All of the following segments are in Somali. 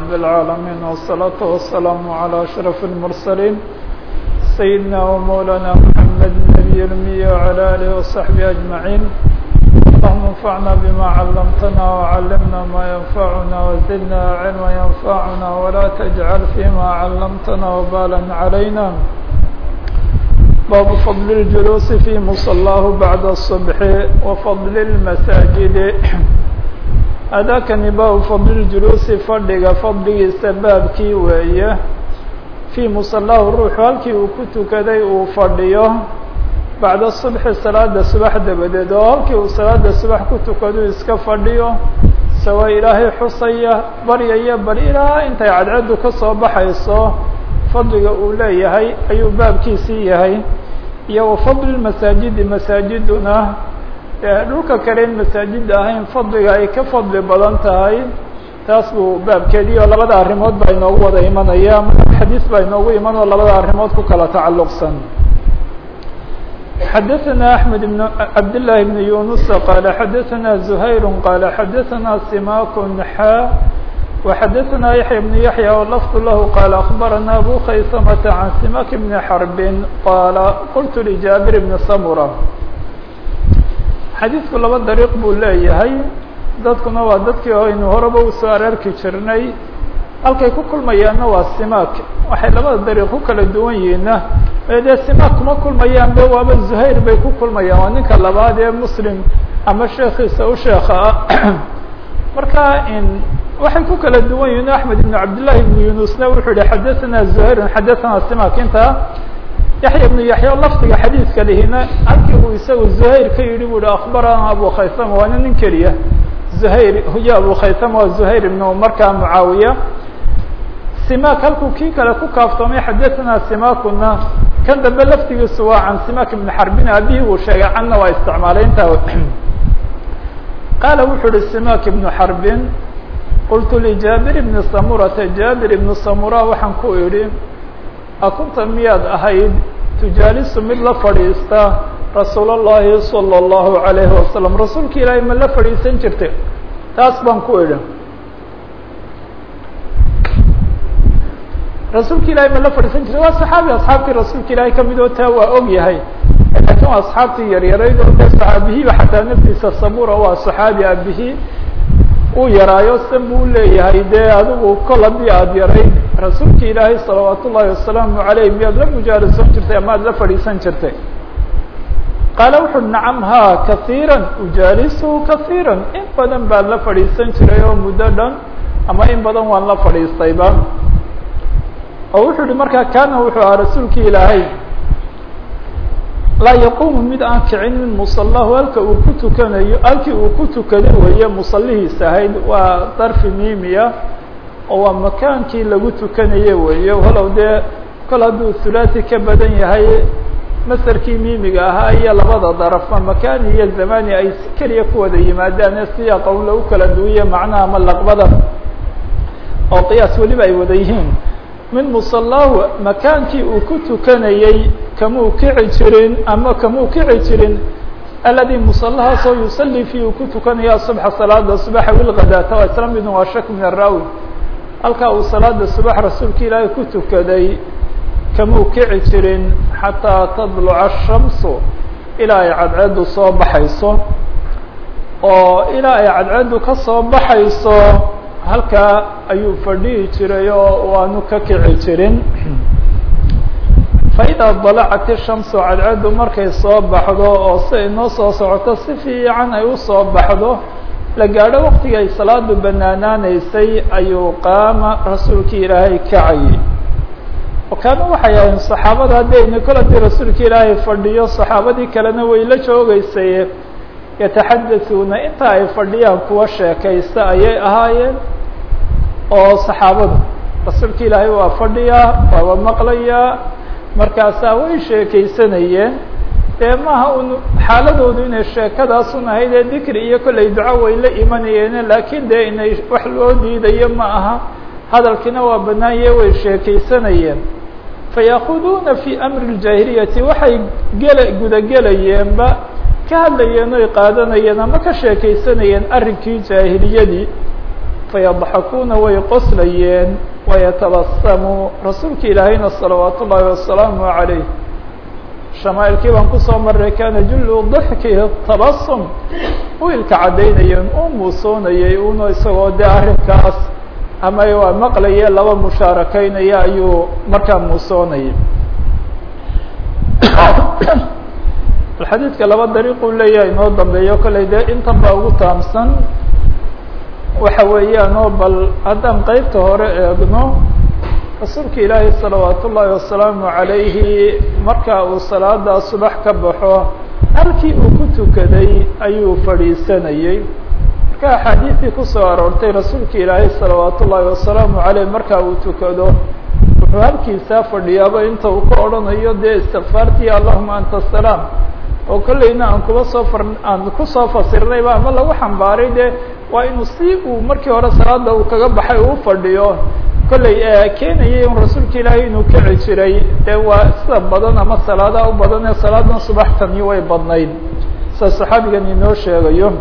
رب العالمين والصلاة والسلام على أشرف المرسلين سيدنا ومولانا محمد النبي الأمي وعلى آله وصحبه أجمعين اللهم انفعنا بما علمتنا وعلمنا ما ينفعنا وزدنا علما ينفعنا ولا تجعل فيما علمتنا وبالا علينا باب فضل الجلوس في مصلاه بعد الصبح وفضل المساجد أdاkani bab فضل الجلوس fadhiga fadligiisa baabkii weeye fي مصلaahu ruuxu halkii uu ku tukaday uu fadhiyo baعda صبحi salaada subax dabadeed oo halkii uu salaada subax ku tukadu iska fadhiyo sawa ilaahay xusaya baryaya bal ilaa intay cadcaddu ka soo baxayso fadliga uu leeyahay ayuu baabkiisii yahay iyo wafadli masaajidi masaajiduna dhulka kale in masaajida ahayn fadliga ay ka fadli badan tahay taas buu baabkeedii oo labada arrimood baa inoogu wada imanaya xadiis baa inoogu iman oo labada arrimood ku kala tacalluqsan xadaثna أحmed بن cabd للahi بن yuنuس qال xadaثna زhayr qال xadaثna simak xa وxadaثna yaحyى بن yaحyى lfظ lah qال أخbarana abu khaysmة عan simak بn xرb qال qلت لجابر بن smرة xadiidku laba dariiq buu leeyahay dadkuna waa dadkii aynu horeba usoo areerki jirnay halkay ku kulmayaanna waa simaak waxay labada dariiq ku kala duwan yihiinna dee simaak kuma kulmayaan be waaba zuhayr bay ku kulmayaan waa ninka labaad ee muslim ama sheekiisa u sheeka ah marka waxay ku kala duwan yihiin axmed ibn cabdillahi ibn yunusna wuxuu yihi xadathana zuhayrun xadathana simak inta yaxya ibnu yaxya lafdiga xadiidka lihina halkii uu isagu zuhayr ka yidhi bu hi akbarana abu khaysama waana nin keliya zuhayr huyo abu khaysama waa zuhayr ibnu markaa mucaawiya simak halkuu kii kale ku kaaftoomay xadathana simakuna kan dambe laftigiisu waa can simak ibn xarbin aabihii uu sheegay canna waa isticmaalay intaa qaala wuxuu uhi simak ibnu xarbin qultu lijaabir ibni samurata jaabir ibnu samura waxaan ku idhi akunta miyaad ahayd tujaalisu mid la fadhiista rasuul اllahi salى اllahu عalayhi wasalam rasuulka ilaahay ma la fadhiisan jirtay taas baan ku idhi rasuulka ilaahay ma la fadhiisan jirtay waa saxaabi asxaabtii rasuulka ilaahay kamid oo taa waa og yahay laakiin waa asxaabtii yaryarayd oo de saxaabihiiba xataa naftiisa samura waa saxaabi abihii uu yaraayo se buu leeyahay dee adigu kol haddii aada yarayd rasuulka ilaahay salawaat ullahi wasalaamu alayh miyaad la mujaalisan jirtay ama ad la fadhiisan jirtay qaala wuxu nacam ha kaiira ujaalisu kaiira in badan baan la fadhiisan jiray oo muddo dhan ama in badan waan la fadhiistayba oo wuxuu yihi markaa kaana wuxuu ahaa rasuulki ilaahay laa yaquumu mid aan kicin min musalahu halka uu ku tukanayo halkii uu ku tukada weeye musalihiis ahayd waa darfi miimiya oo waa makaankii lagu tukanaye weeye walow dee kol hadduu thulathi ka badan yahay masarkii miimiga ahaa iyo labada darafba makani iyo zamani ay si keliya ku wada yimaadaan ee siyaaqa un lagu kala duwiye macnaha ama laqbada oo qiyaas weliba ay wada yihiin min musalahu makaankii uu ku tukanayey kamuu kici jirin ama kamuu kici jirin aladi musalahaasoo yusalli fi uu ku tukanaya subxa salaada subaxa wilgadaata waa isla midun waa shak min araawi halkaa uu salaada subax rasuulka ilaahay ku tukaday kamuu kici jirin xataa tadluca ashamsu ilaa ay cadceeddu soo baxayso oo ilaa ay cadceeddu ka soo baxayso halkaa ayuu fadhihi jiray oo waanu ka kici jirin faidaa dalacat ishamsu cadceeddu markay soo baxdo oo si ay noo soo socoto si fiican ay usoo baxdo la gaadho waktiga ay salaadu banaanaanaysay ayuu qaama rasuulkii ilaahay kacayay oo kaana waxay ahayn saxaabada haddayna kol haddii rasuulka ilaahay fadhiyo saxaabadii kalena way la joogeysay yataxadasuuna inta ay fadhiyaan kuwa sheekaysta ayay ahaayeen oo saxaabadu rasuulka ilaahay waa fadhiyaa waaba maqlayaa markaasaa way sheekaysanayeen dee maaha un xaaladoodu inay sheekadaasun ahayd ee dikri iyo kollay duco way la imanayeene laakiin dee inay wax loo diidayo ma aha hadalkiina waa banaanye way sheekaysanayeen fayaakuduuna fi amri اljaahiliyati waxay gela gudagelayeenba ka hadlayeen oy qaadanayeen ama ka sheekaysanayeen arrinkii jaahiliyadii fayadxakuuna way qoslayeen wayatabasamuu rasuulka ilaahayna salawaat ullaahi wasalaamu عalayh shamaailkii baan kusoo maray kana jullu dixkihi tabasum u ilka caddaynayeen u muusoonayay uno isagoo dee arrinkaas ama waa maqlaye laba mushaarakaynaya ayuu markaa muusoonayay xadiidka laba dariiquu leeyahay inoo dambeeyo kollay dee intan baa ugu taamsan waxa weeyaan oo bal haddaan qeybta hore eegno rasuulka ilaahi salawaat ullaahi wasalaamu عalayhi marka uu salaada subax ka baxo halkii uu ku tukaday ayuu fadhiisanayey marka axaadiistii kusoo aroortay rasuulka ilaahi salawaat ullaahi wasalaamu عaleyh marka uu tukado wuxuu halkiisaa fadhiyaaba inta uu ka odhanayo dee istikfaartii allahuma anta asalaam oo kolleyna aan kuba soo far aan kusoo fasirnayba ama lagu xambaaray de waa inuu si uu markii hore salaada uu kaga baxay uu fadhiyo kolley keenayay un rasuulka ilaahay inuu kici jiray dee waa sida badan ama salaadaha u badan ee salaadan subaxtani way badnayd sida saxaabigan inoo sheegayo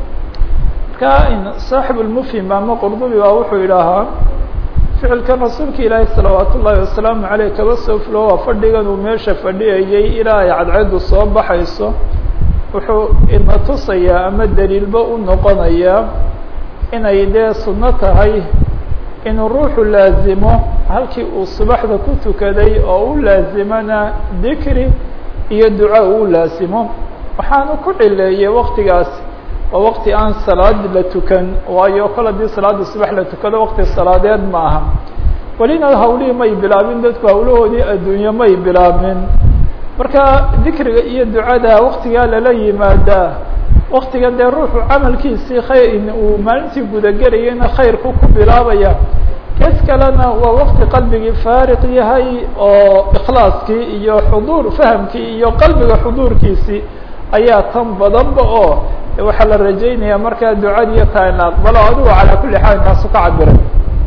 marka saaxib lmufhim ama qurdubi baa wuxuu idhaahaa ficilkan rasuulka ilaahi salawaat ullaahi wasalaamu caleyh kaba soo fulo waa fadhigan uu meesha fadhiyayay ilaa ay cadceedu soo baxayso wuxuu ina tusayaa ama daliilba u noqonayaa inay dee sunno tahay inuu ruuxu laazimo halkii uu subaxda ku tukaday oo u laazimana dikri iyo duca uu laazimo waxaanu ku cileeyey waktigaas waa wakti aan salaad la tukan waayo kol haddii salaada subax la tukado wakti salaadeed ma aha welina hawlihii may bilaabin dadku hawlahoodii adduunye may bilaabin marka dikriga iyo ducada waktigaa lala yimaadaa waktiga dee ruuxu camalkiisii khayr uu maalintii gudagelayana khayrku ku bilaabaya kes kalena waa wakti qalbigii faariq yahay oo ikhlaaskii iyo xuduur fahamkii iyo qalbiga xuduurkiisii ayaa tan badanba oo waxaa la rajaynaya markaa ducadiiyo taa in la aqbalo adigu calaa kulli xaal intaasu ka cabiray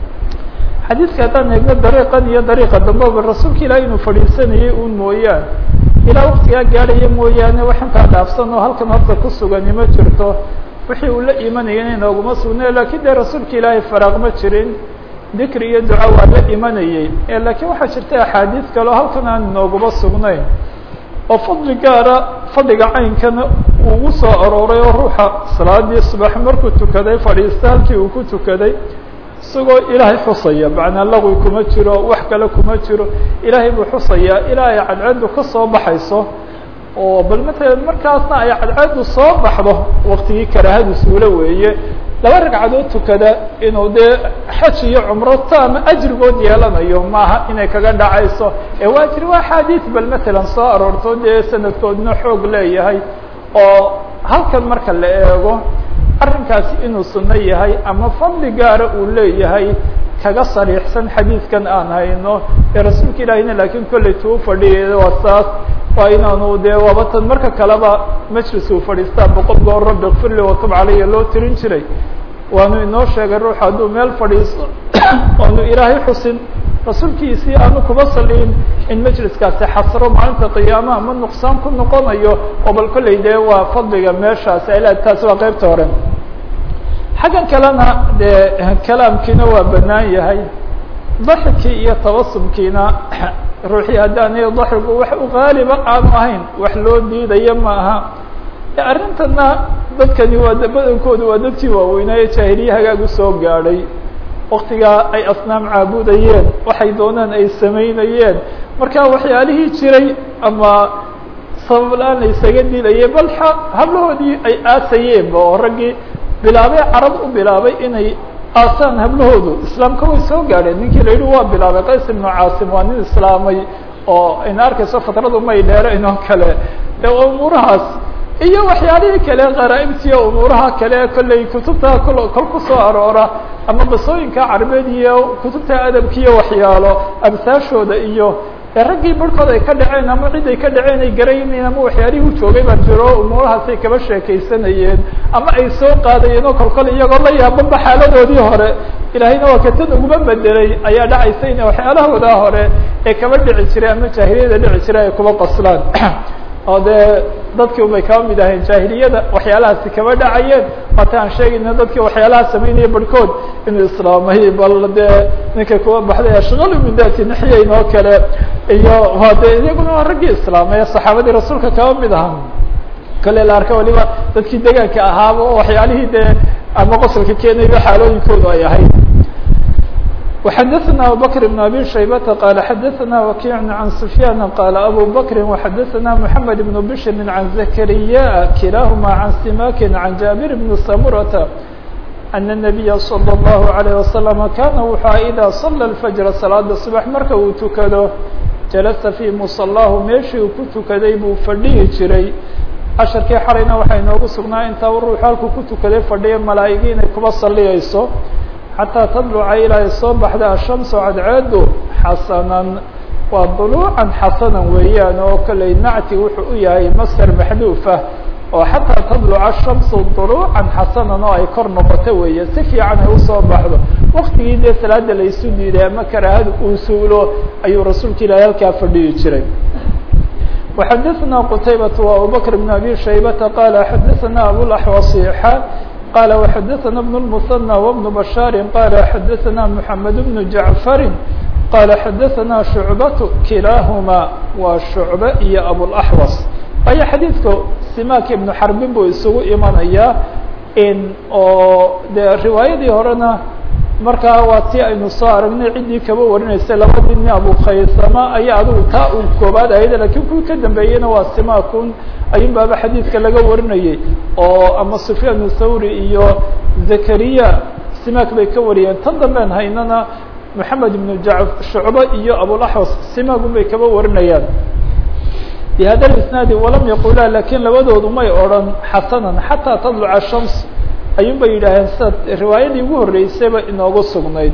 xadiidka haddaan eegno dariiqan iyo dariiqa dambeba rasuulka ilaah inuu fadhiisanayay un mooyaan ilaa waktigaa gaadhaya mooyaane wax intaa dhaafsan oo halkan horta ku sugani ma jirto wixii uu la imanayana inooguma sugnay lakin dee rasuulka ilaahay faraaq ma jirin dikri iyo duca waa la imanayey lakiin waxaa jirta axaadiis kaleo halkan aan inooguma sugnayn oo fadli gaara fadliga caynkana ugu soo arooray oo ruuxa salaadii subax markuu tukaday fadhiista halkii uu ku tukaday isagoo ilaahay xusaya macnaa laqwi kuma jiro wax kale kuma jiro ilaahay buu xusayaa ilaa ay cadceedu ka soo baxayso oo bal matala markaasna ay cadceedu soo baxdo waktigii karaahadu suulo weeye laba ragcadood tukada inuu dee xaj iyo cumro taama ajrigood yeelanayo maaha inay kaga dhacayso ee waa jiri waa axaadiis bal matalan soo aroorto dee sanadkoodna xoog leeyahay oo halkan marka la eego arrinkaasi inuu sunno yahay ama fadli gaara uu leeyahay kaga sariixsan xadiidkan aan hayno ee rasuulka ilaahina laakiin kollay tuu fadhiyay waa saas waa inaanu dee waabatan marka kaleba majlis uu fadhiistaa boqol goor rabbi kfirli watub calaya loo tirin jiray waanu inoo sheegay ruux hadduu meel fadhiisto oonu ilaahay xusin rasuulkiisii aanu kuba saliin in majliskaasi xasro maalinta qiyaamaha ma nuqsaan ku noqonayo oo bal kollay dee waa fadliga meeshaasi ay leedahay taasi waa qeybta hore xaggan kalena dee kalaamkiina waa banaan yahay daxikii iyo tabasumkiina ruuxii haddaanay daxigu wax u qaaliba aanu ahayn wax loo diidayo ma aha arrintana dadkani waa badankoodu waa dadkii waaweynaaye jaahiliye hagaag usoo gaadhay waktigaa ay asnaam caabudayeen waxay doonaan ay samaynayeen marka waxyaalihii jiray ama sababla-aan la isaga dilayay bal hablahoodii ay aasayeenba oo raggii bilaabay carab u bilaabay inay aasaan hablahoodu islaamka way soo gaadheen ninkii la yidhi waa bilaabay qays ibnu caasim waa nin islaamay oo ina arkayso fatradu may dheerayn oo kale ee umuurahaas iyo waxyaalihii kale qaraa'ibtiiyo umuuraha kale kollay kutubta kol kol ku soo aroora ama basooyinka carabeed iyo kutubta adabkiiyo waxyaalo amsaashooda iyo ee raggii barhkood ay ka dhaceen ama cid ay ka dhaceen ay garaynayen ama waxyaalihii u joogay baa jiro umuurahaasay kaba sheekaysanayeen ama ay soo qaadayeen oo kolkol iyagoo la yaabanba xaaladoodii hore ilaahayna waa katan uguma bedelay ayaa dhacaysa in waxyaalahoodaa hore ee kaba dhici jiray ama jaahiliyada dhici jiray ay kuba qaslaan oo dee dadkii ubay kaba mid aheen jaahiliyada waxyaalahaasi kaba dhacayeen waata aan sheegayna dadkii waxyaalaha samaynaya barhkood inuu islaamay bal dee ninka kuwa baxday ashqalu min dati naxyayn oo kale iyo waa de iyaguna waa raggii islaamay saxaabadii rasuulka kaba mid aha kale la arka waliba dadkii degaanka ahaaba oo waxyaalihii dee ama qosolka keenayba xaalooyinkoodu ay ahayd وxdثna abubكر بن abي شhaybة qال xdثna وkiع عن سفyاn qال abو بكر وxdثna محمد بن بشر عن زكريا kilahma عن سماk عن جابر بن سمرة أن النبي صلى الله عليه وسلم kاna wuxua إdا صلى الفجر صلاada صبح marka uu tukado جaلسa في مصلaه meeshii uu ku tukaday buu fadhihi jiray casharkii xalayna waxaa inoogu sugnaa intaa ruux halku ku tukaday fadhiya malaa'igi inay kuba saliyayso xataa tadluca ilaa ay soo baxda ashamsu cadceedu xasanan waa duluucan xasanan weeyaan oo kaley nacti wuxuu u yahay masder maxduufah oo xataa tadluca ashamsu duluucan xasanan oo ay kor noqoto weeye si fiican ay usoo baxdo waktigii dee salaada laysu diiday ama karaahada uu suulo ayuu rasuulka ilaahay halkaa fadhiyi jiray وxdثna qتayبة وأبوبكر بن أbي شhaybة qال xdثna أبوالأحوصي qال وxdثna بن المثنى وبن بشhاaر qال xdثna محمد بن جعفر qال xdثna شعبة kilاahma waa شhuعبة iyo أبوالأحوص aya xadيiثku simak iبن xarbin buu isugu imanaya oo de riwaayadii horena markaa waa ti aynu soo aragnay ciddii kaba warinaysay labadii nin abukaysama ayaa adigu taa uu koobaad ahayd lakiin kuwii ka dambeeyeyna waa simakun ayun baaba xadiidka laga warinayay oo ama sufyaan thawri iyo zakariya simak bay ka wariyeen tan dambean haynana moxamed ibnu ja shucbe iyo abulaxwas simagun bay kaba warinayaan bi hada isnaadi walam yaqula lakin labadoodu may odran xasanan xataa tadluca shams ayun bay yidhaaheen sida riwaayadii ugu horreysayba inoogu sugnayd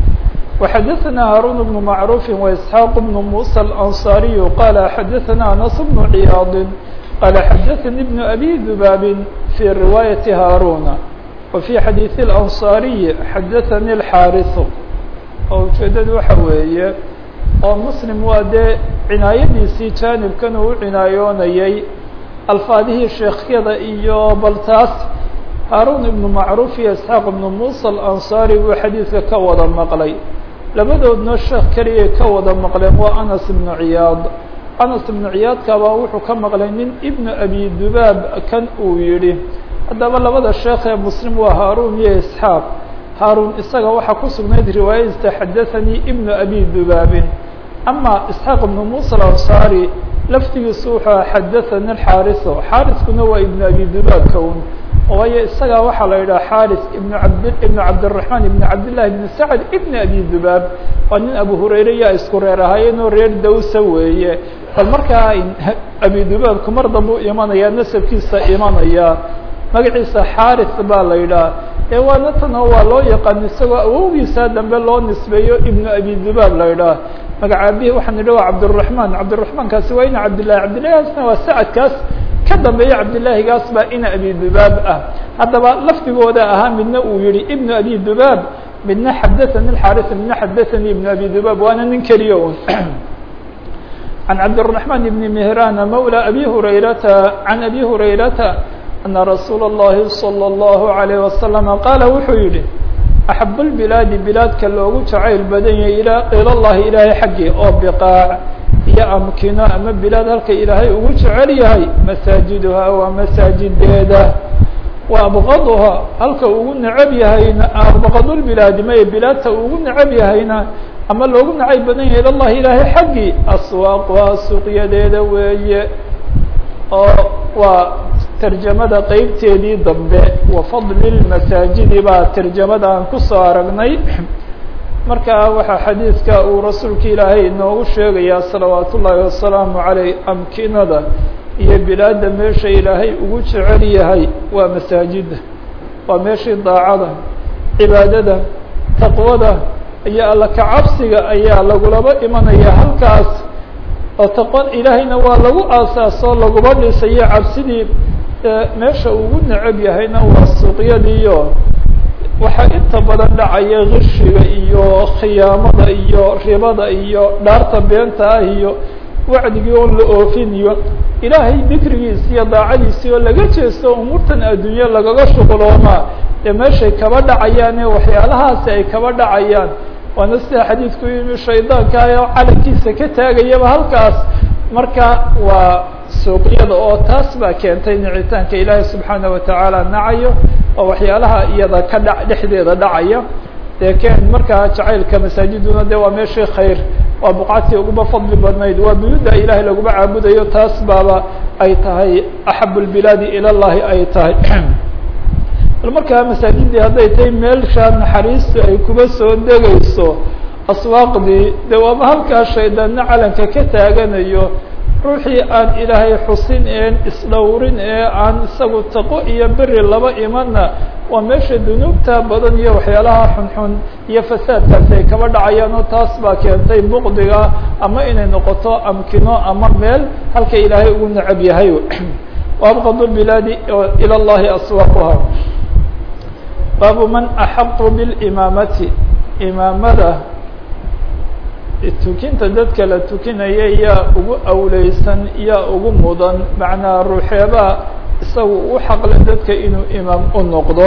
وxdثna hاrون بن معروف وإسحاq بن موسى الأنصاaري qال xdثna أنس بن عyاaض qال xdثnي بن أbي ذباb في رواية هاrون وفي xadيiث الأنصاaري xdثnي الxاrث oo ujeedadu waxa weeye oo msلم waa dee cinaayadiisii janibkan uu cinaayoonayay alfaadihii sheekyada iyo baltaas haaruun ibnu macruuf iyo isxaaq ibnu muusa alansaari buu xadiidka ka wada maqlay labadoodna sheekh keliyay ka wada maqleen waa anas ibnu ciyaad anas ibnu ciyaadkabaa wuxuu ka maqlay nin ibnu abi dubaab kan uu yidhi haddaba labada sheekh ee muslim waa haaruun iyo isxaaq haaruun isaga waxaa ku sugnayd riwaayadiisa xadathanii ibnu abi dubaabin ama isxaaq ibnu muusa alansaari laftigiisu wuxuu xadathani xaariso xaariskuna waa ibnu abi dubaabka un waayo isagaa waxaa la yidhaha xaris ibn abd ibn cabdالرaحman ibn cabdالlahi ibn sacd ibn abi dubaab waa nin abu hurayre yaa isku reer ahaayeenoo reer dawsa weeye bal markaa abi dubaabku mar dambe u imanaya nasabkiisa imanaya magaciisa xaris baa la yidhaha ee waana tano waa loo yaqaan isagoo awowgiisa dambe loo nisbeeyo ibnu abi dubaab la yidhaha magacaabihi waxaan idhi waa cabdالرaحman cabdالرaحmankaasi waa ina cabdillahi cabdillahigaasna waa sacadkaas ka dambeeya cabdillaahigaas baa ina abi dubaab ah haddaba lafdigooda ahaa midna uu yihi ibnu abi dubaab midna xadathani xaris midna xadathanii ibnu abi dubaab waana nin keliya un can cabdالرaحman ibni mehrana mawla abi hurayrata can abi hurayrata ana rasuula الlahi salى الlahu عalيه wasalama qaala wuxuu yihi axab اlbilaadi bilaadka loogu jacayl badan yahay ila llahi ilaahay xaggii oo biqaac iyo amkino ama bilaad halka ilaahay ugu jecel yahay masaajiduhaa waa masaajideeda wa abqaduhaa halka ugu necab yahayna abqadulbilaadi maye bilaadta ugu necab yahayna ama loogu nacayb badan yahay ila llahi ilaahay xaggii aswaaquhaa suuqyadeeda weeye oo waa tarjamada qeybteedii dambe wa fadli lmasaajidi baa tarjamada aan kusoo aragnay marka waxaa xadiidka uu rasuulka ilaahay inoogu sheegayaa salawaat ullaahi wasalaamu caleyh amkinada iyo bilaadda meesha ilaahay ugu jecel yahay waa masaajida waa meeshii daacada cibaadada taqwada iyo alla kacabsiga ayaa lagulaba imanaya halkaas oo taqwa ilaahayna waa lagu aasaasoo laguba dhisayo cabsidii meesha ugu necab yahayna waa suuqyadiiyo waxaa inta badan dhacaya kishiga iyo khiyaamada iyo ribada iyo dhaarta beenta ah iyo wacdigii oon la oofin iyo ilaahay dikrigiisi iyo daacadiisii oo laga jeesto umuurtan adduunye lagaga shuquloomaa dee meeshay kaba dhacayaane waxyaalahaasi ay kaba dhacayaan waana sida xadiidku yimi shaydaanka oo calankiisa ka taagayaba halkaas marka waa suuqyada oo taas baa keentay nicitaanka ilaahay subxaana watacaala nacayo oo waxyaalaha iyada ka dha dhexdeeda dhacaya dee keen markaa jacaylka masaajiduna de waa meeshii khayr waa buqactii uguba fadli badnayd waa buyuda ilaahay laguma caabudayo taas baaba ay tahay axabu lbilaadi ila llahi ay tahay bal markaa masaajidii hadday tahay meelshaa naxariistu ay kuba soo degayso aswaaqdii de waaba halkaa shaydaanna calanka ka taaganayo ruuxii aan ilaahay xusin een isdhowrin ee aan isagu taqo iyo beri laba imanna waa meesha dunuubta badan iyo waxyaalaha xunxun iyo fasaadkaasi ay kaba dhacayaan oo taas baa keentay buqdiga ama inay noqoto amkino ama meel halka ilaahay ugu necab yahay waabqadu bilaadi ila llahi aswaaquha baabu man axaqu bilimaamati imaamada tukinta dadka la tukinaya yaa ugu awleysan yaa ugu mudan macnaa ruuxeebaa isagu u xaqle dadka inuu imaam u noqdo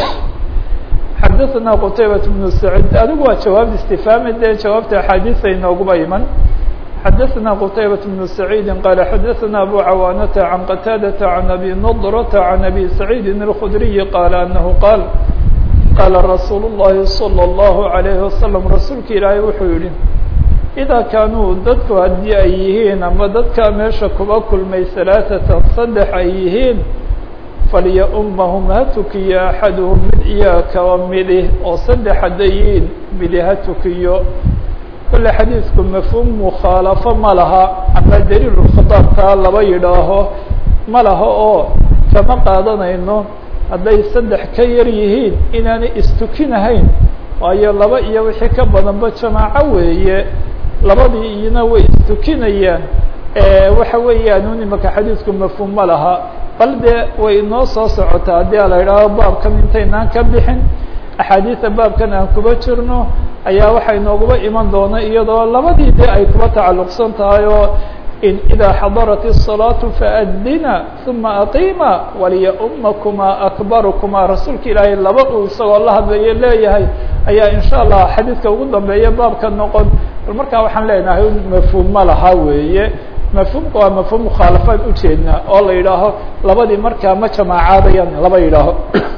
xadaثna qtaybaة بن سacيid adigu waa jawaab istifaami dee jawaabta axaadiisa inooguba iman xadaثna qtaybaة بن سacيidi qala xadaثna abu cawaanata can qataadaةa can abi nضrةa can abi سacيidi الkhdriyi qaala anahu qaal qaala rasuul الlahi slى الlahu عalayه wasalam rasuulka ilaahay wuxuu yihi idaa kaanuu dadku haddii ay yihiin ama dadkaa meesha kuba kulmay halaaثatan saddex ay yihiin falya-ummahum ha tukiyo axaduhum mid iyaa kaba midi oo saddex hadday yihiin midi ha tukiyo kole xadiidku mafhuum mukhaalafo ma laha ama daliilu khitaabkaa laba yidhaaho ma laha oo kama qaadanayno hadday saddex ka yar yihiin inaanay istukinahayn waayo laba iyo wixii ka badanba jamaaco weeye labadii iyona way istukinayaan waxa weeyaan un imaka xadiidku mafhuum ma laha bal dee way inoo soo socotaa haddii a la yidhaaho baabkan intaynaan ka bixin axaadiida baabkan aan kuba jirno ayaa waxaa inooguba iman doona iyadoo labadii dee ay kuba tacalluqsan tahay oo in idaa xadarat الصalaaةu faadina ثuma aqiima waliya-umakuma akbarukuma rasuulka ilaahay laba uu isagoo la hadlayo leeyahay ayaa in sha allah xadiidka ugu dambeeya baabka noqon bal markaa waxaan leenahay mafhuum ma laha weeye mafhuumka waa mafhuum mukhaalafaan ujeednaa oo la yidhaaho labadii markaa ma jamaacaadayaan laba yidhaaho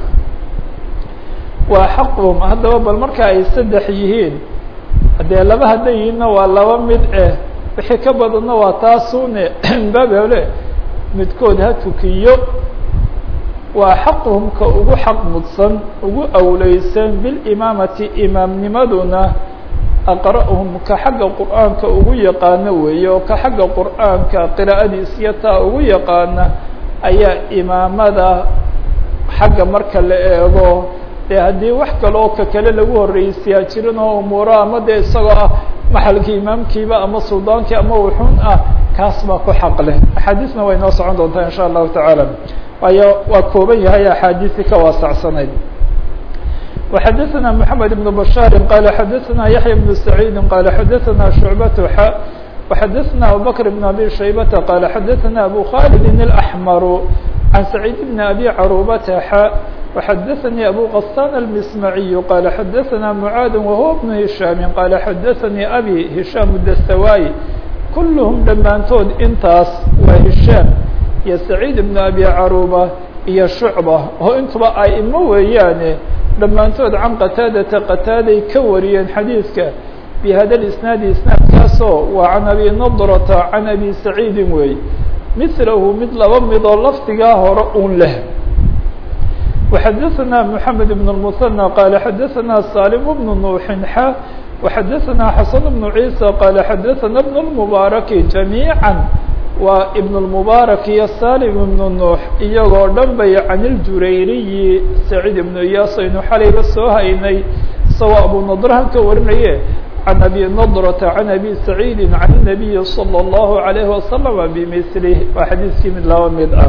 waa xaqhum haddaba bal marka ay saddex yihiin dee laba hadday yihiinna waa laba mid eh wixii ka badanna waa taasune babele midkood ha tukiyo waa xaqhum ka ugu xaq mudsan ugu awleysan bilimaamati imaamnimaduna aqra'hum ka xagga qur'aanka ugu yaqaano weeye oo ka xagga qur'aanka qiraa'adiis iyo taa ugu yaqaana ayaa imaamada xagga marka la eego dee haddii wax kale oo ka kale lagu horreysiyaa jirin oo umuuro ama dee isagoo ah maxalkii imaamkiiba ama suldaankii ama wuxuun ah kaas baa ku xaq leh axaadiisna way noo socon doontaa in sha allahu tacaala waayo waa kooban yahay axaadiisii ka waasacsanayd وxadثna محamed بن بشhاr qال xadثna yaحyى بن سعيid qال xadثna شhuعبة x وxadثna abubكر بن abي شhaybة qال xadثna أbو khالد الأحmر عن سعيد بن أbي cروبة x وxadثnي أbو غسان المسمعي qال xadثna معاad وهو بن هiشhام qال xadثnي أbي هiشhام الdstawاي kulهم dhammaantood intaas waa هiشhام iyo سعيد بن أbي cروبة iyo شhuعبة oo intuba aimo weeyaane dhammaantood can qataadata qataaday ka wariyeen xadiidka bihada isnaadi isnaadkaasoo waa can abi nadrata can abi saciidin weey milahu mid laba midoo lafdigaa hore un leh وxadثna mحamed بن المثنى qال xadثna salim بن نوxin x وxadثna xaسن بن عيسى qال xadثna بن المبارك جamيعا waa ibn اmubaarak iyo salim ibnu nuux iyagoo dhan bay can iljurayriyi saciid ibnu iyaas aynu xalayba soo haynay isagoo abu nadrahan ka warinaye can abi nadrata can abi saciidi can الnabiyi salى اllahu عalayhi wasalama bimilih waa xadiiskii mid laba mid ah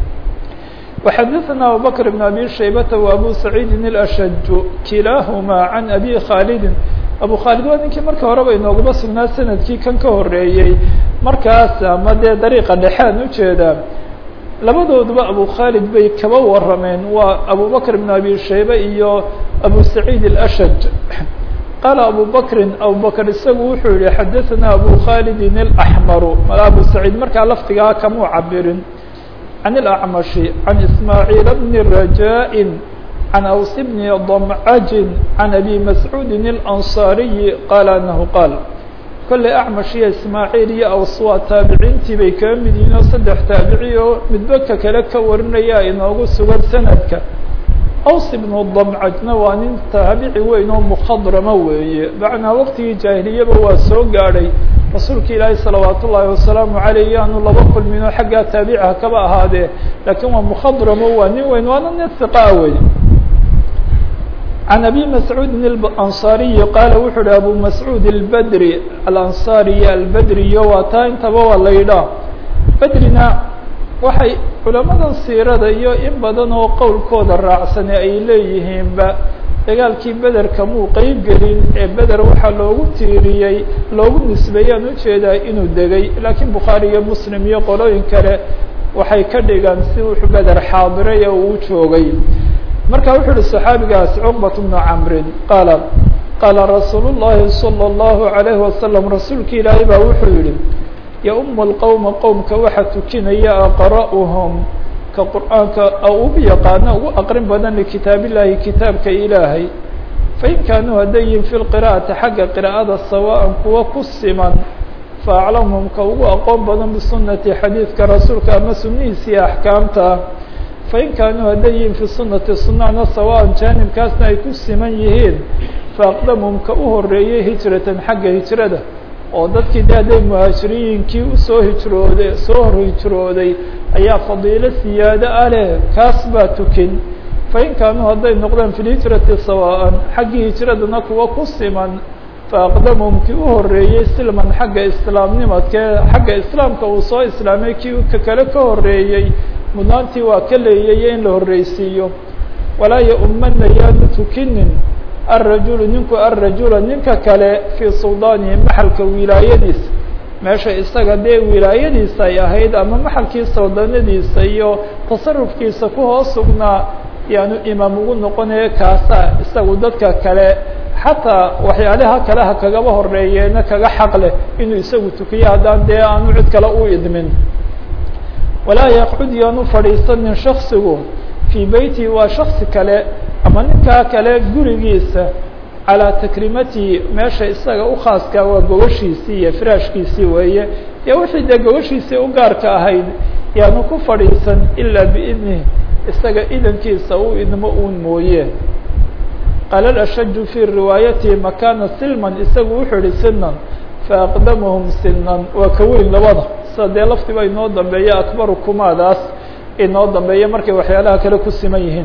وxadثna abubakr بn abi shaybata و abu saciidin اlأshaju kilaahuma can abi khaalidin abu khaalid waa ninkii marka horeba inooguma sugnaa sanadkii kan ka horeeyey markaas ama dee dariiqa dhexean ujeedaa labadooduba abu khaalid bay kaba warameen waa abu bakr bn abi shaybe iyo abu saciid اlashaj qaala abu bakrin abu bakr isagu wuxuu yihi xadaثana abu khaalidin اlaxmaru abu saciid markaa laftigaa kamuu cabirin can اlacmashi can ismaaciil bni rajaa can aws bni damcajin can abi mascuudin اlanصaariyi qaala anahu qaal kolley acmash iyo ismaaciil iyo aws waa taabiciintii bay kaga mid yihiin oo saddex taabici oo midbaka kale ka warinaya inoogu sugan sanadka aws ibnu damcajna waa nin taabici weyn oo mukhadrama weeye macnaa waqtigii jaahiliyaba waa soo gaadhay rasuulka ilaahi salawaat ullaahi wasalaamu caleyh yaanu laba kulmin oo xaggaa taabiciha kaba ahaadee laakiin waa mukhadramo waa nin weyn waana nin hiqaa wey can abi mascuudin alanصaariyi qaala wuxuu uhi abu mascuud albedri alanصaariyi albedriyo waa taa intaba waa la yidhaah bedrina waxay culamadan siirada iyo in badan oo qowlkooda raacsane ay leeyihiinba dagaalkii bederka muu qeyb gelin ee beder waxaa loogu tiiriyey loogu nisbeeyaan ujeedaa inuu degay laakiin bukhaari iyo muslim iyo qolooyin kale waxay ka dhigaan si wuxuu beder xaadiray ee uu joogay marka wuxuu uhi صaxaabigaas cqbaة بnu camrin qaala qaala rasuul الlahi salى الlahu عalayhi wasalam rasuulki ilaahay baa wuxuu yihi yaum اlqowma qowmka waxa tukinaya aqra'uhum ka qur'aanka ugu yaqaano ugu aqrin badan likitaab illahi kitaabka ilaahay fain kaanuu haddayin fi lqira'ati xagga qira'ada sawaan kuwa ku siman faaclamhum ka ugu aqoon badan bisunati xadiidka rasuulka ama sunihiisii axkaamta fain kaanuu hadday yihiin fi sunati sunana sawaan jaanibkaasna ay ku siman yihiin faaqdamuhum ka u horeeyey hijratan xagga hijrada oo dadkii de hadday muhaajiriyinkii usoo hijrooday soo hor hijrooday ayaa fadiilo siyaado ah leh kaas baa tukin fain kaanuu hadday noqdaan fi lhijrati sawaan xaggii hijradana kuwa ku siman faaqdamuhum kii u horeeyey silman xagga islaamnimadkee xagga islaamka uu soo islaamay kii ka kale ka horeeyey mudnaantii waa ka leeyay in la horreysiiyo walaa yaumana yaanu tukinin alrajulu ninku alrajula ninka kale fii suldaanihi maxalka wilaayadiisa meesha isaga dee wilaayadiisa ay ahayd ama maxalkii suldaanadiisa iyo tasarufkiisa ku hoos sugnaa yaanu imaam ugu noqonaya kaasa isagu dadka kale xataa waxyaalaha kale ha kagaba horeeyeena kaga xaq leh inuu isagu tukiyo haddaan dee aanu cid kale u idmin walaa yaqcud yaanu fadhiisanin shaksigu fii beyti waa shaksi kale ama ninkaa kale gurigiisa calaa takrimatihi meesha isaga u khaaska waa gogoshiisii iyo firaashkiisii weeye iyo wixii dee gogoshiisii u gaarka ahayd yaanu ku fadhiisan ilaa biidnih isaga idankiisa u idmo uun mooye qaala ashaju fii riwaayatihi makaana silman isagu wuxuu ihi sinan faaqdamuhum sinan waa ka weyn labada sida dee laftiba inoo dambeeya akbaru kumaadaas inoo dambeeya markay waxyaalaha kale ku siman yihiin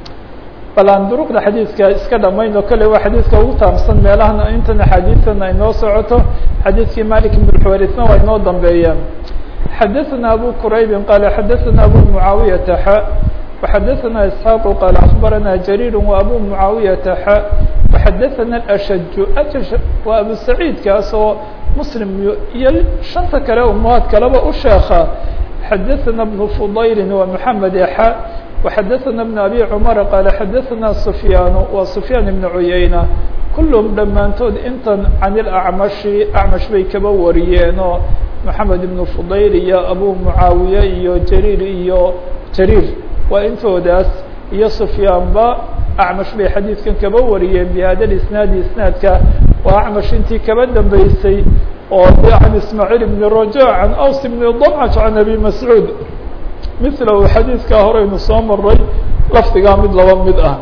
bal aan duruqda xadiidka iska dhamayno kale waa xadiidka ugu taamsan meelahana intan axaadiidtan ay noo socoto xadiidkii malik ibn xuwarisna waa inoo dambeeyaan xadaثana abu quraybin qaala xadaثana abu mucaawiyata xa وxadaثana isxaaq qaala akbarana jariir wa abu mucaawiyata xa وxadaثana ashaju ajash waa abu saciid kaas oo muslim iyo shanta kale umahaad kaleba u sheeka xadaثana bnu fudayli wa mحamed xa وxadaثana بن abi cmar qaala xadaثana sufyaan wa sufyaan ibn cuyayna kulhm dhammaantood intan can اlacmashi acmash bay kaba wariyeen oo moxamed ibn fudayl iyo abu mucaawiye iyo jariir iyo jariir waa intoodaas iyo sufyaanba acmash bay xadiidkan kaba wariyeen bihada isnaadi isnaadka waa acmash intii kaba dambeysay oo can ismaaciil ibn raja can aws ibn damcaj can abi mascuud milahu xadiidkaa horeynu soo maray lafdigaa mid laba mid ah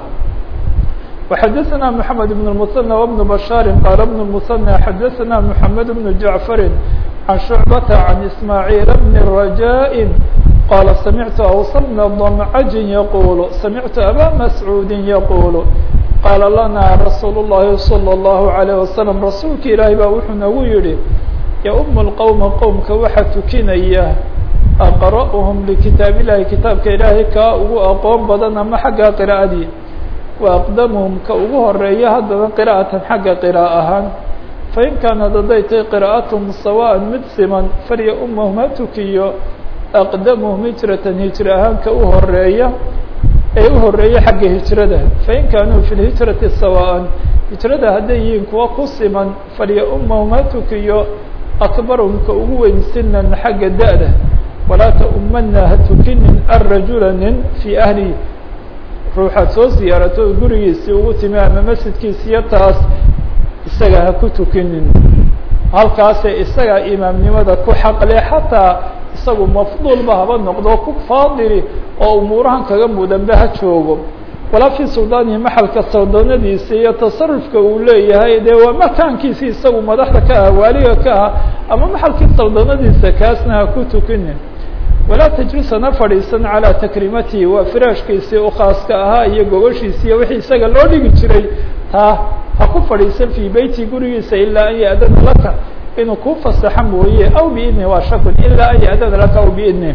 وxadaثna mحamed بن المثنى وبن بشhاar qاl بن المثنى xadaثna محamed بن جaعفr عن شhuعبة عن إسماعيل بن رجاء qال سمعت أوس بن ضمعج يقول سمعت أbا مسعوud يقول qاl lna رsuuل اللhi صلى الله عليه وسلم rasuulka ilaahi baa wuxuu nagu yihi يؤم الqوم qowمka waxa tukinaya أqرأهم لkitaaب الlahi kitaabka ilaahay kaa ugu aqoon badan ama xagga qراءadii وأqdمهم ka ugu horeeya haddana qراءaةan xagga qراء ahaan fain kaanad hadday tahay qira'atuhum sawaan mid siman farya umahum ha tukiyo aqdamuhum hijratan hijra ahaanka u horeeya ee u horeeya xagga hijrada fain kaanuu fi lhijrati sawaan hijrada hadday yihiin kuwa ku siman farya umahum ha tukiyo akbarhum ka ugu weyn sinan xagga da-da walaa taumana ha tukinin arajula nin fii ahlihi ruuxaad soo siyaarato gurigiisii ugu timi ama masjidkiisiyo taas isaga ha ku tukinin halkaase isagaa imaamnimada ku xaqle xataa isagu mafduulba haba noqdo ku faadili oo umuurahan kaga mudanbe ha joogo walaa fii suldaanihi maxalka sawdanadiisa iyo tasarufka uu leeyahay dee waa makaankiisi isagu madaxda ka ah waaliga ka ah ama maxalkii sawdanadiisa kaasna ha ku tukinin walaa tajlisan ha fadhiisan calaa takrimatihi waa firaashkiisii u khaaska ahaa iyo gogoshiisi iyo wixii isaga loo dhigi jiray taa ha ku fadhiisan fii beyti gurigiisa ilaa an ya-dana laka inuu kuu fasaxo mooye aw biidni waa shakun ilaa an ya-dana laka aw biidni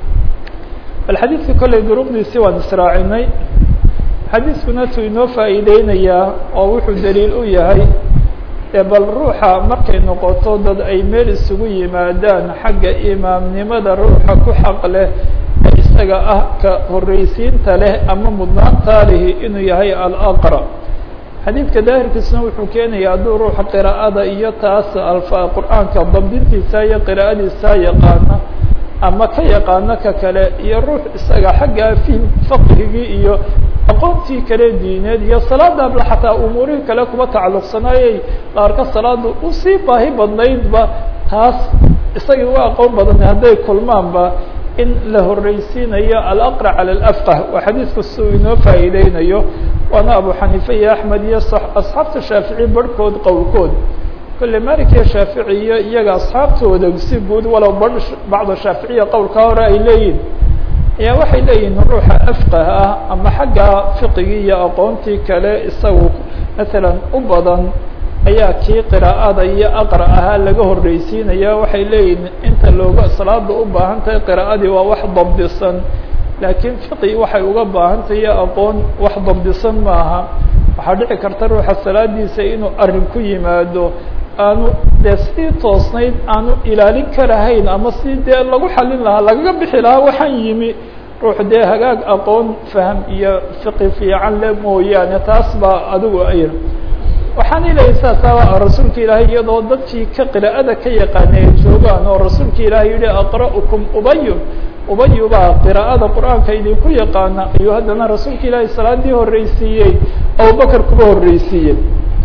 bal xadiidka kolley duruqdiisii waan israacinay xadiiskuna tuu inoo faa'iideynayaa oo wuxuu daliil u yahay ee bal ruuxa markay noqoto dad ay meel isugu yimaadaan xagga imaamnimada ruuxa ku xaq leh ee isaga ah ka horreysiinta leh ama mudnaantaa lihi inuu yahay alaqra xadiidka daahirkiisuna wuxuu keenaya hadduu ruuxa qiraa'ada iyo taas alfa qur-aanka dabdintiisa iyo qiraa'adiisa yaqaana ama ka yaqaano ka kale iyo ruux isaga xagga fihim faqhigii iyo aqoontii kale diineed iyo salaadaabla xataa umuurihii kale kuma tacalluqsanaayey qaarka salaada usii baahi badnaydba taas isagii u aqoon badan hadday kulmaanba in la horreysiinayo alaqra cala alafqah waa xadiidku si uu inoo faa'iideynayo waana abu xaniife iyo axmed iyo asxaabta shaafici barhkood qowlkood kolle malik iyo shaafici iyo iyaga asxaabtooda si guud walow ba bacda shaaficiya qowlka hore ay leeyihin ayaa waxay leeyihin ruuxa afqah ah ama xagga fiqigii iyo aqoontii kale isagu masalan u badan ayaa kii qiraa'ada iyo aqra ahaa laga horreysiinaya waxay leeyihin inta looga salaada u baahan tahay qiraa'adii waa wax dabdisan laakiin fiqi waxay uga baahan tahay aqoon wax dabdisan maaha waxaa dhici karta ruuxa salaadiisa inuu arrin ku yimaado aanu dee sidii toosnayd aanu ilaalin karahayn ama si dee lagu xalin lahaa lagaga bixi lahaa waxaan yimi ruux dee hagaag aqoon faham iyo fiqi fiican le mooyaane taas baa adigu ay waxaan ilahay saasa rasuulka ilaahay iyadoo dadkii ka qiraa'ada ka yaqaanay ay joogaan oo rasuulka ilaahay yihi aqra'ukum ubayu ubayu baa qiraa'ada qur-aanka idinku yaqaana ayuu haddana rasuulka ilaahay salaadii horreysiiyey abubakar kuba horreysiiyey